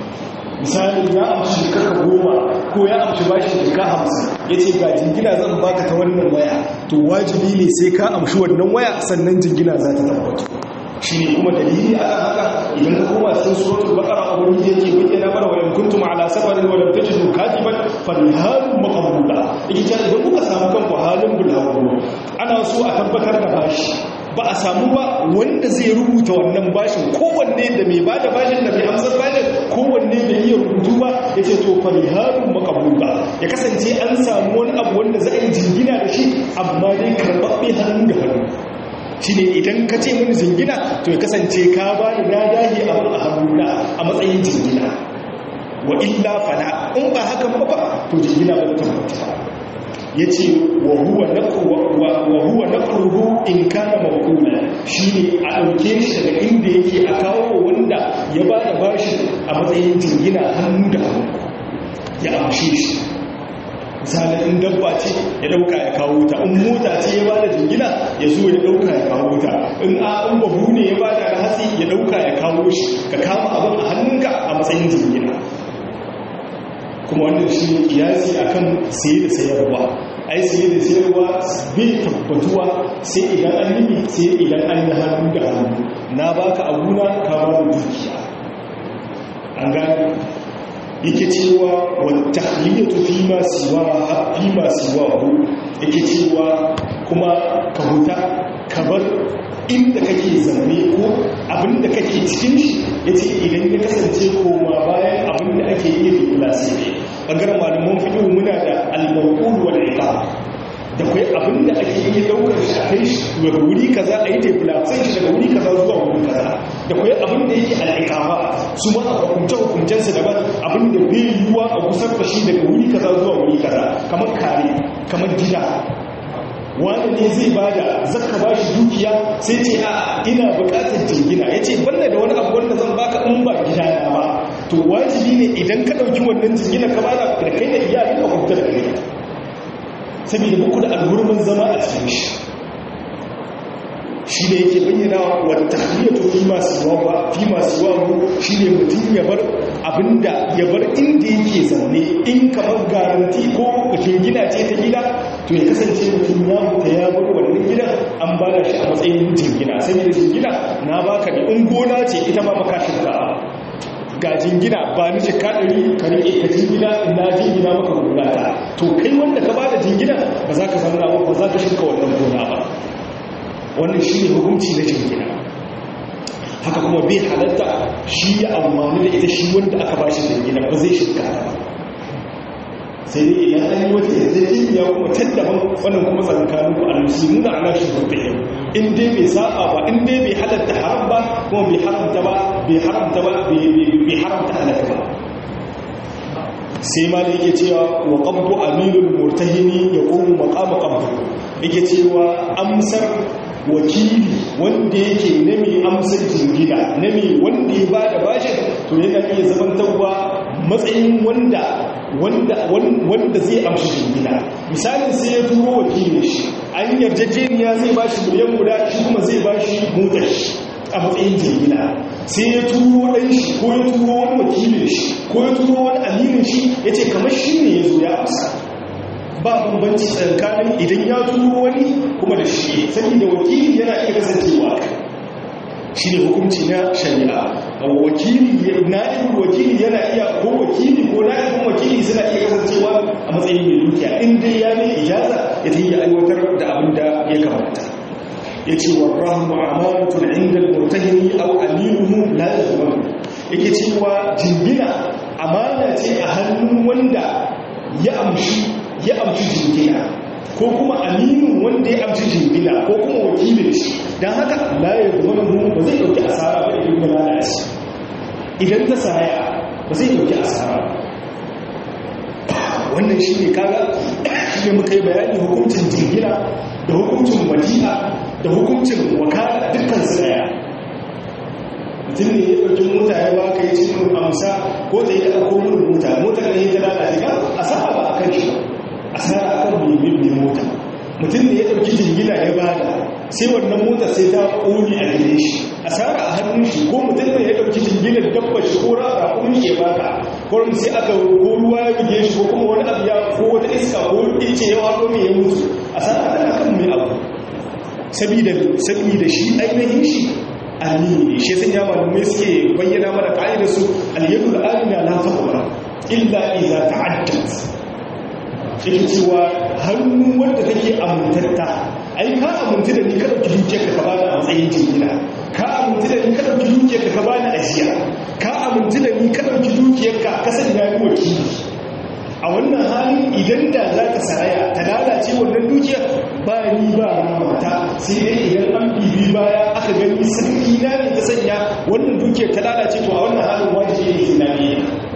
S1: misali ya amshi kaka goma ko ya amshi bashi ka hamsin yace ga jingina zan baka ta wannan waya to wajibi ne sai ka amshi wannan waya sannan jingina za ta tabbatu shi ne kuma dalili a kan haka idan ka koma cikin suratul baqara abun da yake bayyana mana wa in kuntum ala safarin wa lam tajidu katiban falhalun maqbuda yake cewa idan kuka samu kanku halin bulaguro ana so a tabbatar da bashi ba a samu ba wanda zai rubuta wannan bashin kowanne da mai bada bashin da mai amsar bashin kowanne bai iya rubutu ba ya ce to falhalun maqbuda ya kasance an samu wani abu wanda za a yi jingina da shi amma dai karɓaɓɓe hannu da hannu shi ne idan ka ce mini jingina to ya kasance ka ba ni na dahi abu a hannuna a matsayin jingina wa illa fana in ba haka ba ba to jingina ba ta tabbata ya ce wa huwa na ƙurhu in kana mawakula shi ne a ɗauke shi daga inda yake a kawo wanda ya ba da bashi a matsayin jingina hannu da hannu ya amshe shi misalin in dabba ce ya dauka ya kawo ta in mota ce ya bada jingina ya zo ya dauka ya kawo ta in a in babu ne ya bada da hatsi ya dauka ya kawo shi ka kama abin a hannunka a matsayin jingina kuma wannan shi ne kiyasi akan saye da sayarwa ai saye da sayarwa bai tabbatuwa sai idan an yi sai idan an yi hannu da hannu na baka abuna ka ba da dukiya an gane yake cewa wata haliyatu fi ma siwa fi ma siwa hu yake cewa kuma ka huta ka bar inda kake zaune ko abinda kake cikin shi yace idan ya kasance koma bayan abinda ake yi da kulasi ne bangaren malaman fiqh muna da al-mawqul wal iqab da kai abinda ake yi daukar shi a kai shi daga wuri kaza a yi deplace shi daga wuri kaza zuwa wuri kaza da kai abinda yake al'iqaba su ma a hukunce hukuncen su daban abinda bai yiwuwa a gusar da shi daga wuri kaza zuwa wuri kaza kamar kare kamar gida wani ne zai bada zaka ba shi dukiya sai ce a ina bukatar jingina ya ce banda da wani abu wanda zan baka in ba gida na ba to wajibi ne idan ka ɗauki wannan jingina ka bada da kai da iyalin ka kuta da kai saboda muku da alhurmin zama a cikin shi shi ne yake bayyana wata hanyar fi masu yawa fi masu yawa shi ne mutum ya bar abinda ya bar inda yake zaune in kamar garanti ko gina ce ta gida to ya kasance mutum ya mutu ya bar wannan gidan an ba da shi a matsayin jingina saboda jingina na baka da in gona ce ita ma makashin ka ga jingina ba ni jika ɗari ka riƙe ka jingina na jingina maka gona ta to kai wanda ka ba da jingina ba za ka zauna ba ba za ka shuka wannan gona ba wannan shi ne hukunci na jingina haka kuma bai halatta shi ya amfani da ita shi wanda aka bashi jingina ba zai shirka ta ba sai dai idan an yi wata yarjejeniya kuma tattaban wannan kuma tsakanin ku almusulmi na ala shi hurtahim in dai bai saba ba in dai bai halatta haram ba kuma bai haramta ba bai haramta ba bai haramta halaka ba sai ma da yake cewa wa qabdu aminul murtahini yaqumu maqama qabdu yake cewa amsar wakili wanda yake na mai amsar jingina na mai wanda ya bada bashin to yana iya zamantarwa matsayin wanda wanda wanda zai amshi jingina misalin sai ya turo wakilin shi an yarjejeniya zai bashi miliyan guda shi kuma zai bashi motar shi a matsayin jingina sai ya turo ɗan shi ko ya turo wani wakilin shi ko ya turo wani aminin shi ya ce kamar shi ne ya zo ya amsa ba bambanci tsakanin idan ya turo wani kuma da shi saboda wakili yana iya kasancewa shi ne hukunci na shari'a wakili na'ibin wakili yana iya ko wakili ko na'ibin wakili suna iya kasancewa a matsayin mai dukiya in dai ya ne ijaza ya ta yi aiwatar da abin da ya kamata ya ce wa rahmu amanatun inda murtahini aw aminuhu la yazmanu yake cewa jingina amana ce a hannun wanda ya amshi ya amshi jingina ko kuma aminin wanda ya amshi jingina ko kuma wakilin shi don haka la yazmanu ba zai dauki asara ba idan ya lalace idan ta saya ba zai dauki asara wannan shi ne kaga shi ne muka yi bayani hukuncin jingina da hukuncin wadi'a da hukuncin wakala dukkan su daya mutum ne ya ɗauki mota ya baka yi cikin amsa ko ta yi da ɗauko mun mota motar ne ta lalace ka asara ba a kan shi asara a kan mai mota mutum ne ya ɗauki jingina ya bada sai wannan mota sai ta ƙoni a gare shi asara a hannun shi ko mutum ne ya ɗauki jinginar dabba shi ko rara kuma ya baka ko sai aka ko ruwa ya buge shi ko kuma wani abu ya ko wata iska ko ice ya wado mai ya mutu asara tana kan mai abu sabida shi ainihin shi amini shi sun yawa da mai suke bayyana mana ka'idar su al-yadul amina la taqwa illa idza ta'addat yake cewa hannu wanda take amintatta ai ka amintu da ni ka dauki dukiyar ka bani a matsayin jingina ka amintu da ni ka dauki dukiyar ka bani ajiya ka amintu da ni ka dauki dukiyar ka ka sanya ni wakili a wannan halin idan da za ka saraya ta lalace wannan dukiyar ba ni ba mata sai dai idan an bibi baya aka gani sarki na ne ta sanya wannan dukiyar ta lalace to a wannan halin wajibi ne sai na ne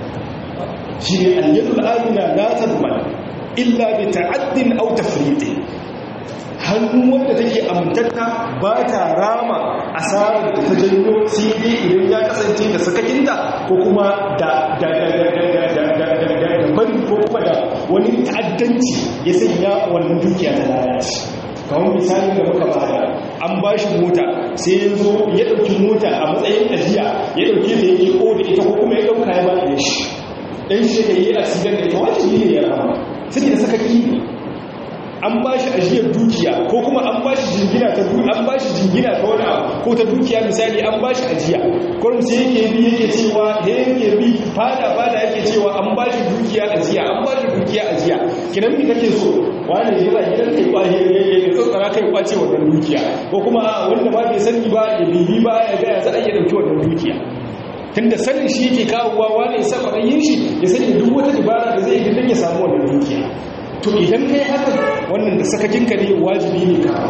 S1: shi ne alyadul amina la tadman illa bi ta'addin aw tafriqin hannu wanda take amintatta ba ta rama asarar da ta janyo sai dai idan ya kasance da sakakinta ko kuma da da da da da da da da da bari ko kuma da wani ta'addanci ya sanya wannan dukiya ta lalace kamar misalin da muka bada an ba shi mota sai ya zo ya ɗauki mota a matsayin ajiya ya ɗauke ta yake ko da ita ko kuma ya ɗauka ya ba da shi ɗan shi ka yi asidan da ita wajibi ne ya rama sai da sakaki ne an ba shi ajiyar dukiya ko kuma an ba shi jingina ta dukiya an ba shi jingina ta wani abu ko ta dukiya misali an ba shi ajiya kurum sai yake bi yake cewa da yake bi fada fada yake cewa an ba shi dukiya ajiya an ba shi dukiya ajiya kinan mi kake so wani ya ba gidan kai kwaje ya tsotsara kai kwace wannan dukiya ko kuma wanda ba bai sani ba ya bibi ba ya ga ya za a iya dauki wannan dukiya tunda sanin shi yake kawowa wani ya sa kwaɗayin shi ya sani duk wata dabara da zai yi don ya samu wannan dukiya to idan kai haka wannan da sakakinka ne wajibi ne ka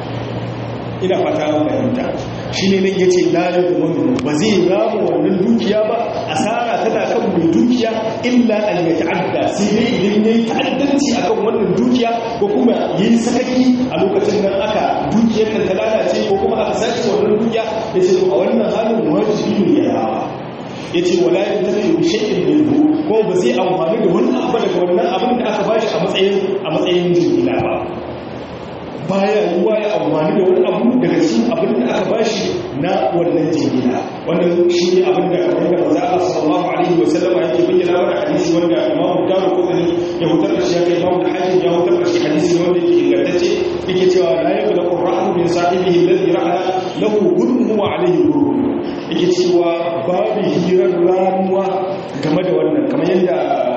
S1: ina fata an fahimta shi ne nan ya ce lalai da wani ba zai rama wannan dukiya ba asara tana kan mai dukiya illa an ya ta'adda sai dai idan ya yi ta'addanci akan wannan dukiya ko kuma ya yi sakaki a lokacin nan aka dukiyar nan ta lalace ko kuma aka sace wannan dukiya ya ce to a wannan halin wajibi ne ya rama ya ce wala yin tafi da shaƙin bilbu ko ba zai amfani da wani abu daga wannan abin da aka bashi a matsayin a matsayin jingina ba baya yiwuwa ya amfani da wani abu daga cikin abin da aka bashi na wannan jingina wannan shi ne abin da kamar da maza a sallallahu alaihi wa sallama yake bayyana mana hadisi wanda imamu daru kudani ya hutar da shi ya kai imamu da hakim ya hutar da shi hadisi wanda yake ingantacce yake cewa la yakula qur'anu min sahibihi alladhi ra'ala lahu gurmuhu wa alaihi gurmuhu yake cewa babu hirar ramuwa game da wannan kamar yadda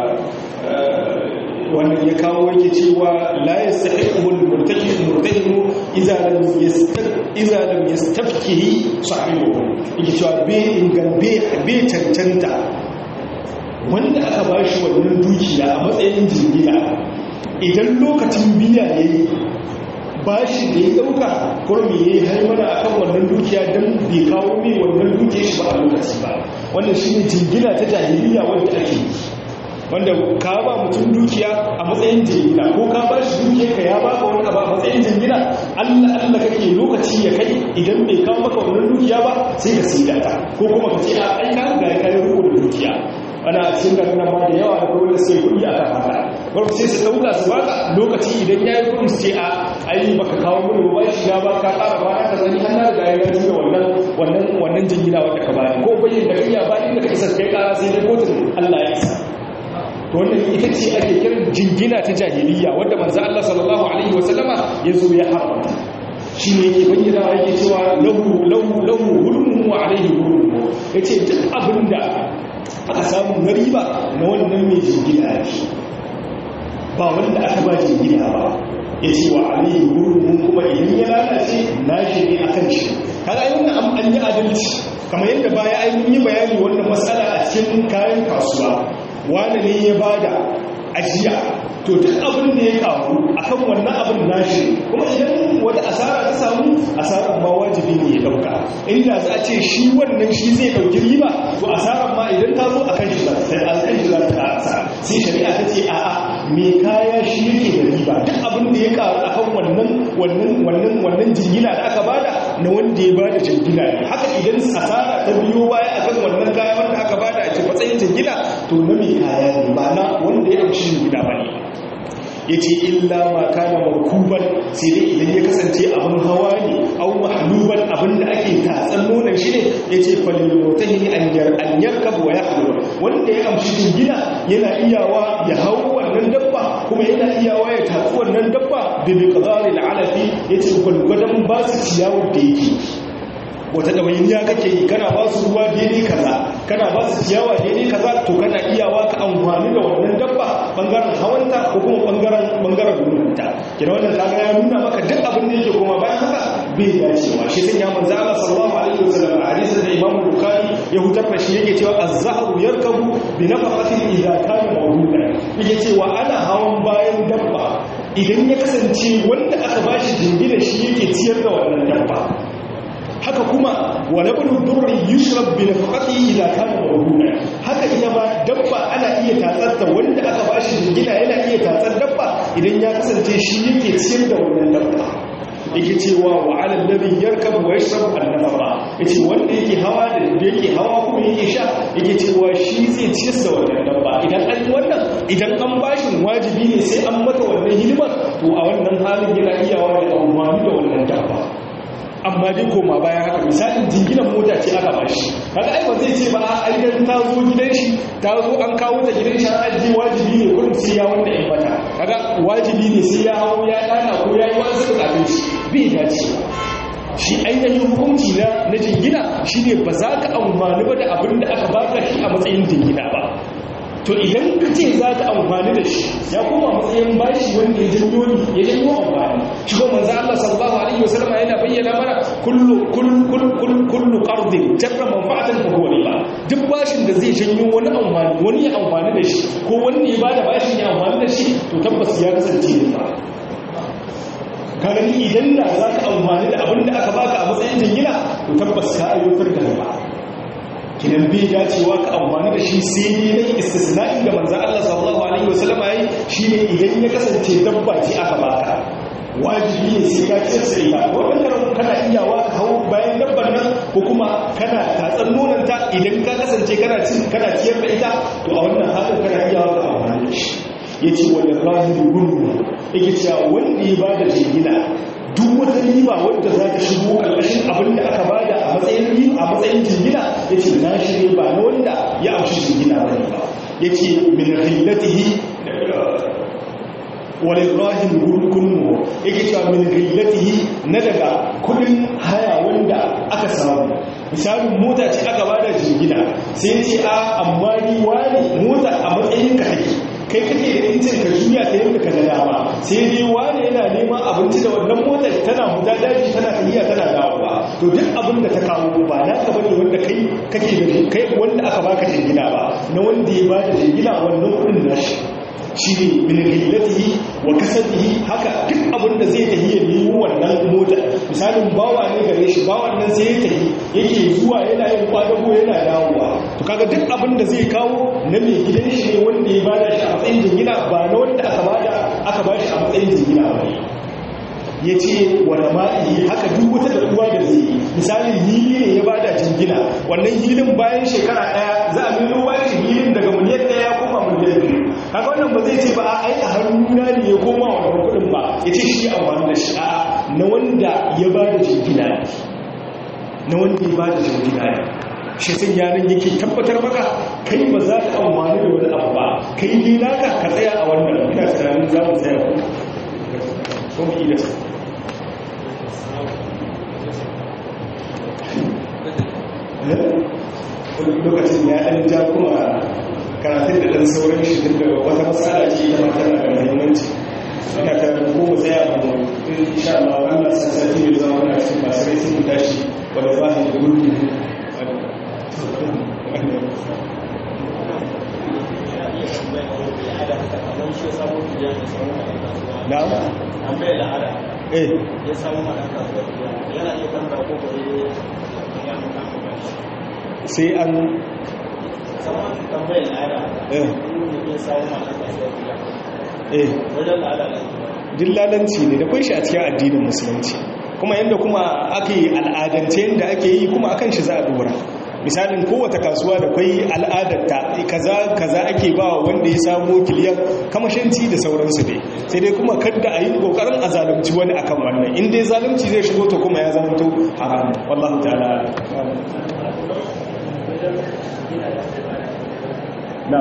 S1: wannan ya kawo yake cewa la yastahiqu al-murtakibu murtakibu idza lam idza lam yastafkihi sahibu yake cewa be ingambe be cancanta wanda aka bashi wannan dukiya a matsayin jingina idan lokacin biya yayi bashi da ya dauka kurmi ya yi haimana a kan wannan dukiya don bai kawo mai wannan dukiya shi ba a lokaci ba wannan shi ne jingina ta jahiliya wanda ake yi wanda ka ba mutum dukiya a matsayin jingina ko ka ba shi dukiya ka ya baka wani abu a matsayin jingina allah allah kake lokaci ya kai idan bai kawo maka wannan dukiya ba sai ka sida ta ko kuma ka ce a ai ka ga ka yi riko da dukiya ana cikin garin nan ma da yawa da kuma sai kuɗi aka haka wani sai su ɗauka su baka lokaci idan ya yi kuɗin su ce a ai baka kawo mini ba shi ya ba ka ƙara ba ka zani an na riga ya gaji da wannan wannan wannan jingina wanda ka bani ko bayin da kai ya ba inda ka isa kai ƙara sai dai kotun Allah ya isa to wannan ita ce ake kiran jingina ta jahiliya wanda manzo Allah sallallahu alaihi wasallama ya zo ya haramta shi ne yake bayyana yake cewa lahu lahu lahu hulmu wa alaihi hulmu yace duk abinda aka samu na riba na wannan mai jingina ne ba wanda aka ba jingina ba ya ce wa aliyu gurbin kuma idan ya lalace na shi ne a kan shi kaga yi wannan an yi adalci kamar yadda baya an yi bayani wannan matsala a cikin kayan kasuwa wani ne ya bada ajiya to duk abin da ya kawo akan wannan abin nashi kuma idan wata asara ta samu asarar ma wajibi ne ya dauka inda za a ce shi wannan shi zai dauki riba to asarar ma idan ta zo akan shi za ta akan shi za ta asa sai shari'a ta ce a'a me kaya shi yake da riba duk abin da ya kawo akan wannan wannan wannan wannan jingina da aka bada na wanda ya bada jingina ne haka idan asara ta biyo baya akan wannan kaya wanda aka bada a cikin matsayin jingina to na me kaya ne ba na wanda ya amshi jingina ba ne ya ce illa ma kana markuban sai dai idan ya kasance abin hawa ne au mahluban abin da ake tatsan nonon shi ne ya ce falilmotahi an yarkab wa ya wanda ya amshi jingina yana iyawa ya hau wannan dabba kuma yana iyawa ya tatsi wannan dabba da bi qadari alafi ya ce gwalgwadon ba su ciyawar da yake wata ɗawainiya kake yi kana ba su ruwa daidai kaza kana ba su ciyawa daidai kaza to kana iyawa ka amfani da wannan dabba bangaren hawanta ko kuma bangaren bangaren gudunta kina wannan kaga ya nuna maka duk abin da yake kuma bayan haka bai dacewa shi sun ya manzo Allah sallallahu alaihi wasallam a hadisin da Imam Bukhari ya hutar da shi yake cewa az-zahru yarkabu bi nafaqatin idza kana mawdudan yake cewa ana hawan bayan dabba idan ya kasance wanda aka bashi jingina shi yake ciyar da wannan dabba haka kuma wa nablu durri yushrab bi nafaqati idza kana mawduna haka ita ma dabba ana iya tatsatta wanda aka bashi jingina yana iya tatsar dabba idan ya kasance shi yake ciyar da wannan dabba yake cewa wa ala alladhi yarkabu wa yashrabu an-nafaqa yace wanda yake hawa da yake hawa kuma yake sha yake cewa shi zai ciyar da wannan dabba idan an wannan idan an bashi wajibi ne sai an mata wannan hidimar to a wannan halin yana iyawa da amfani da wannan dabba amma dai koma bayan haka misalin jinginan mota ce aka bashi kaga ai ba zai ce ba ai dan ta zo gidan shi ta zo an kawo ta gidan shi an ji wajibi ne kullum sai ya wanda in mata kaga wajibi ne sai ya hawo ya dana ko ya yi wasu bukatun shi bai dace shi ainihin hukunci na na jingina shine ba za ka amfani ba da abin da aka baka shi a matsayin jingina ba to idan ka ce za ka amfani da shi ya koma matsayin bashi wanda ya janyo ni ya janyo amfani shi ko manzo Allah sallallahu alaihi wasallam yana bayyana mana kullu kullu kullu kullu qardin jarra manfa'atan fa huwa riba duk bashin da zai janyo wani amfani wani ya amfani da shi ko wani ya bada bashin ya amfani da shi to tabbas ya kasance riba kaga ni idan da za ka amfani da abin da aka baka a matsayin jingina to tabbas ka ayyukan da riba kidan bai dacewa ka amfani da shi sai ne na istisna'in da manzan Allah sallallahu alaihi wasallam ya yi shine idan ya kasance dabba ce aka baka wajibi ne sai ka ciyar sai ita wannan kana iyawa ka hau bayan dabbar nan ko kuma kana tatsar nonon ta idan ka kasance kana cin kana ciyar da ita to a wannan halin kana iyawa ka amfani da shi yace wal rahiri gunnu yake cewa wanda ya bada jingina duk wata riba wadda za ta shigo ƙarƙashin abin da aka bada a matsayin riba a matsayin jingina ya ce na shi ba na wanda ya amshi jingina ba ne ba ya ce min rillatihi wani rahim gurgunmu ya ke cewa min rillatihi na daga kudin haya wanda aka samu misalin mota ce aka bada jingina sai ce a amma ni wani mota a matsayin ka kai kai kake da incin ka juya ta yadda ka ga dama sai dai wani yana neman abinci da wannan motar tana huta daji tana tafiya tana dawowa to duk abin da ta kawo ba na ka bane wanda kai kake da kai wanda aka baka jingina ba na wanda ya bada jingina wannan kudin nashi shi ne min hillatihi wa kasabihi haka duk abin da zai tafi ya nemo wannan mota misalin bawa ne gare shi bawan nan sai ya tafi yake zuwa yana yin kwadago yana dawowa to kaga duk abin da zai kawo na mai gidan shi ne wanda ya bada shi a matsayin jingina ba na wanda aka bada aka ba shi a matsayin jingina ba ya ce wani ma'i haka duk wata da ruwa da zai misalin hili ne ya bada jingina wannan hilin bayan shekara daya za a nuna ruwa shi hilin daga miliyan daya koma miliyan biyu haka wannan ba zai ce ba a ai a hannuna ne ya koma wannan kudin ba ya ce shi amfani da shi a na wanda ya bada jingina ne na wanda ya bada jingina ne shi sun yanar yake tabbatar maka kai ba za ka amfani da wani abu ba kai ne naka ka tsaya a wannan ina tunanin za mu tsaya ko mu iya lokacin ya ɗan ja kuma karatun da ɗan sauran shi duk da wata matsala ce ita ma tana da muhimmanci ina ta ko mu tsaya mu insha Allah wannan sassati ne zama muna cikin masu rai sun tashi wanda ba shi da gurbi na'am
S2: an bai la'ada
S1: eh
S2: ya samu malaka yana iya kanta ko ko ya mutu ba
S1: sai an
S2: saman tambayar la'ada
S1: eh
S2: in ya samu malaka
S1: eh
S2: wajen la'ada ne
S1: dillalanci ne da kunshi a cikin addinin musulunci kuma yadda kuma ake al'adance yadda ake yi kuma akan shi za a dora misalin kowace kasuwa da kwai al'adarta kaza kaza ake ba wanda ya samo kiliyan kamashinci da sauransu dai sai dai kuma kadda a yi kokarin a zalunci wani akan wannan in dai zalunci zai shigo to kuma ya zamanto haram wallahu ta'ala na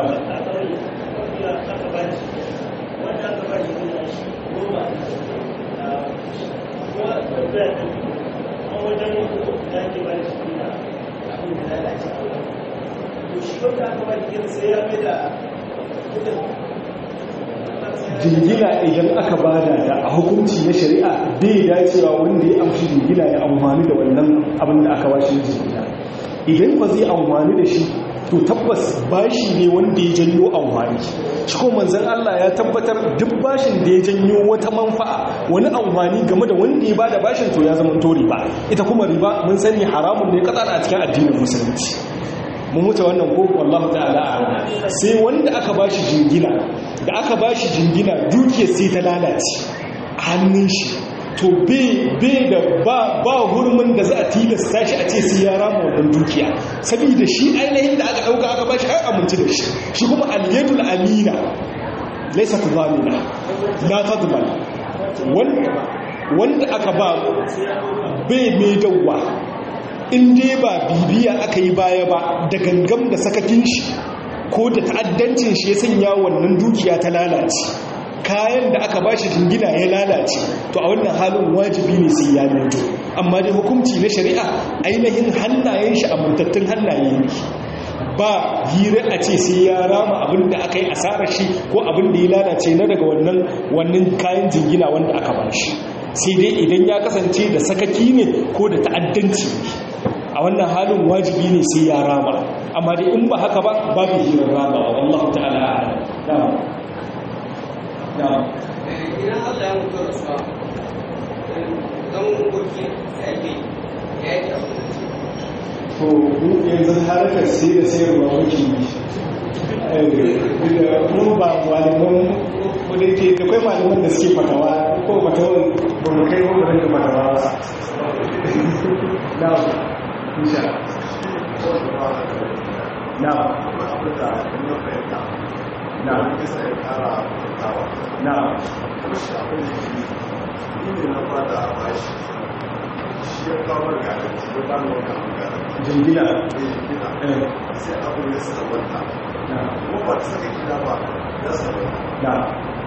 S1: jingina idan aka bada da a hukunci na shari'a bai dacewa wanda ya amshi jingina ya amfani da wannan abin da aka bashi jingina idan ba zai amfani da shi to tabbas bashi ne wanda ya janyo amfani shi ko manzon Allah ya tabbatar duk bashin da ya janyo wata manfa'a wani amfani game da wanda ya bada bashin to ya zama to riba ita kuma riba mun sani haramun ne katsar a cikin addinin musulunci mun wuce wannan ko wallahu ta'ala a'lam sai wanda aka bashi jingina da aka bashi jingina dukiyar sai ta lalace a hannun shi to bai da ba ba hurmin da za a tilasta shi a ce sai ya rama wannan dukiya saboda shi ainihin da aka dauka aka bashi har amince da shi shi kuma al-yadul amina laysa tudamina la tadman wanda aka ba bai mai dawwa in dai ba bibiya aka yi baya ba da gangam da sakakin shi ko da ta'addancin shi ya sanya wannan dukiya ta lalace kayan da aka bashi jingina ya lalace to a wannan halin wajibi ne sai ya mutu amma dai hukunci na shari'a ainihin hannayen shi amintattun hannaye ne ba hira a ce sai ya rama abin da aka yi asarar shi ko abin da ya lalace na daga wannan wannan kayan jingina wanda aka bashi sai dai idan ya kasance da sakaki ne ko da ta'addanci a wannan halin wajibi ne sai ya rama amma dai in ba haka ba babu hirar rama wallahu ta'ala na'am na'am
S3: idan Allah ya mutu rasuwa don goki ya yake ya yake abin da ce
S1: to mu yanzu harkar sai da sayarwa muke yi da mu ba malaman wadda ke da kwai malaman da suke fatawa ko fatawan ba mu kai ko da fatawa ba na'am insha na'am na'am na'am jingina eh na'am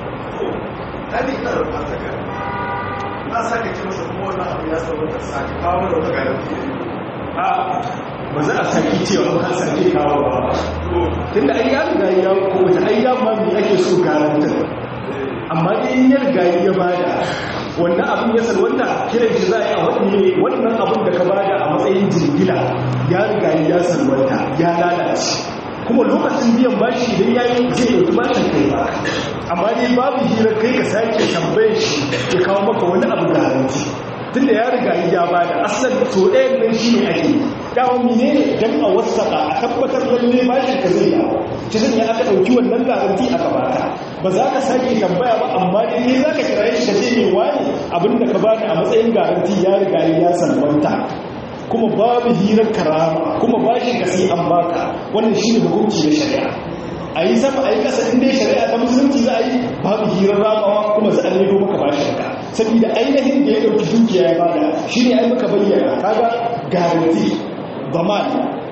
S4: na sake ce masa kuma wannan abu ya sauka sake kawo da wata garanti
S1: a ba za a saki cewa an sake kawo ba tunda ai ya riga ya ko ta ai ya ma me ake so garantar amma in ya riga ya bada wannan abin ya salwanta kiran shi za a yi a wani wannan abin da ka bada a matsayin jingila ya riga ya salwanta ya lalace kuma lokacin biyan bashi idan ya yi zai ɗauki bashin kai ba amma dai babu hira kai ka sake tambayar shi ya kawo maka wani abu garanti tunda ya riga ya ba da asal to ɗayan nan shi ne ake dawon mine ne don a wasaƙa a tabbatar lalle bashin ka zai dawo ta sanya aka ɗauki wannan garanti aka baka ba za ka sake tambaya ba amma dai ne za ka kira shi ka ce ne wani abinda ka bani a matsayin garanti ya riga ya salwanta kuma babu hirar karama kuma bashin ka sai an baka wannan shi ne hukunci na shari'a a yi sama a yi ƙasa inda shari'a ta musulunci za a yi babu hirar ramawa kuma za a nemo maka bashin ka saboda ainihin da ya ɗauki dukiya ya bada shi ne ai muka bayyana kaga garanti zaman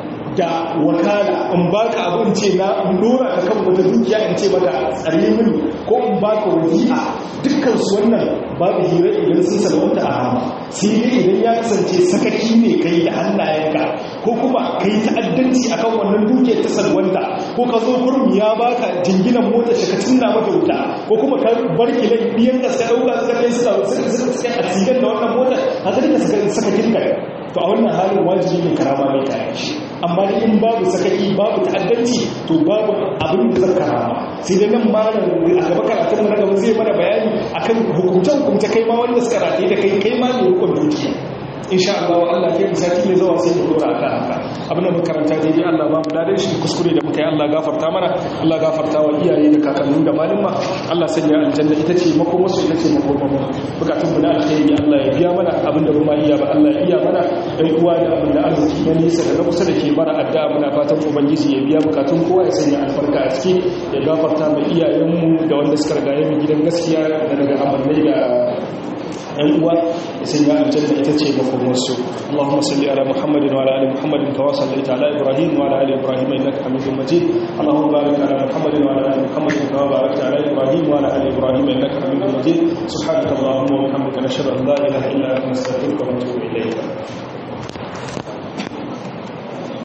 S1: da wakala in baka abin ce na in dora ka kan wata dukiya in ce maka tsare mini ko in baka wadi'a dukkan su wannan babu hira idan sun salwanta a hama sai dai idan ya kasance sakaki ne kai da hannayenka ko kuma kai ta'addanci akan wannan dukiyar ta salwanta ko ka zo kurum ya baka jinginan mota shi ka cinna mata wuta ko kuma ka bar kilai biyan da suka dauka suka kai suka suka suka a cikin da wannan motar haka duka suka saka kinka to a wannan halin wajibi ne karama mai kayan shi amma da in babu sakaki babu ta'addanci to babu abin da zan karama sai da nan malam a gaba karatun mu na gaba zai mana bayani akan hukumce hukumce kai ma wanda suka rataye da kai kai ma ne hukun dukiya insha Allah Allah ke mu sati mai zuwa sai mu dora akan haka abin da muka karanta dai Allah ba mu dadin shi kuskure da muka yi Allah gafarta mana Allah gafarta wa iyaye da kakanni da malama Allah sanya aljanna ita ce makoma su ita ce makoma mu bukatun mu na alkhairi Allah ya biya mana abin da kuma iya ba Allah ya iya mana ɗan uwa da abin da arziki na nisa da na kusa da ke bara addu'a muna fatan ubangiji ya biya bukatun kowa ya sanya albarka a ciki ya gafarta mai iyayenmu da wanda suka riga mu gidan gaskiya da daga amannai da ‘yan uwa da sun yi aljanna ita ce makomarsu Allahumma salli ala Muhammadin wa ala ali Muhammadin kawa sallaita ala Ibrahim wa ala ali Ibrahim innaka Hamidum Majid Allahumma barik ala Muhammadin wa ala ali Muhammadin kawa barakta ala Ibrahim wa ala ali Ibrahim innaka Hamidum Majid subhanaka Allahumma wa bihamdika nashhadu an la ilaha illa anta nastaghfiruka wa natubu ilayk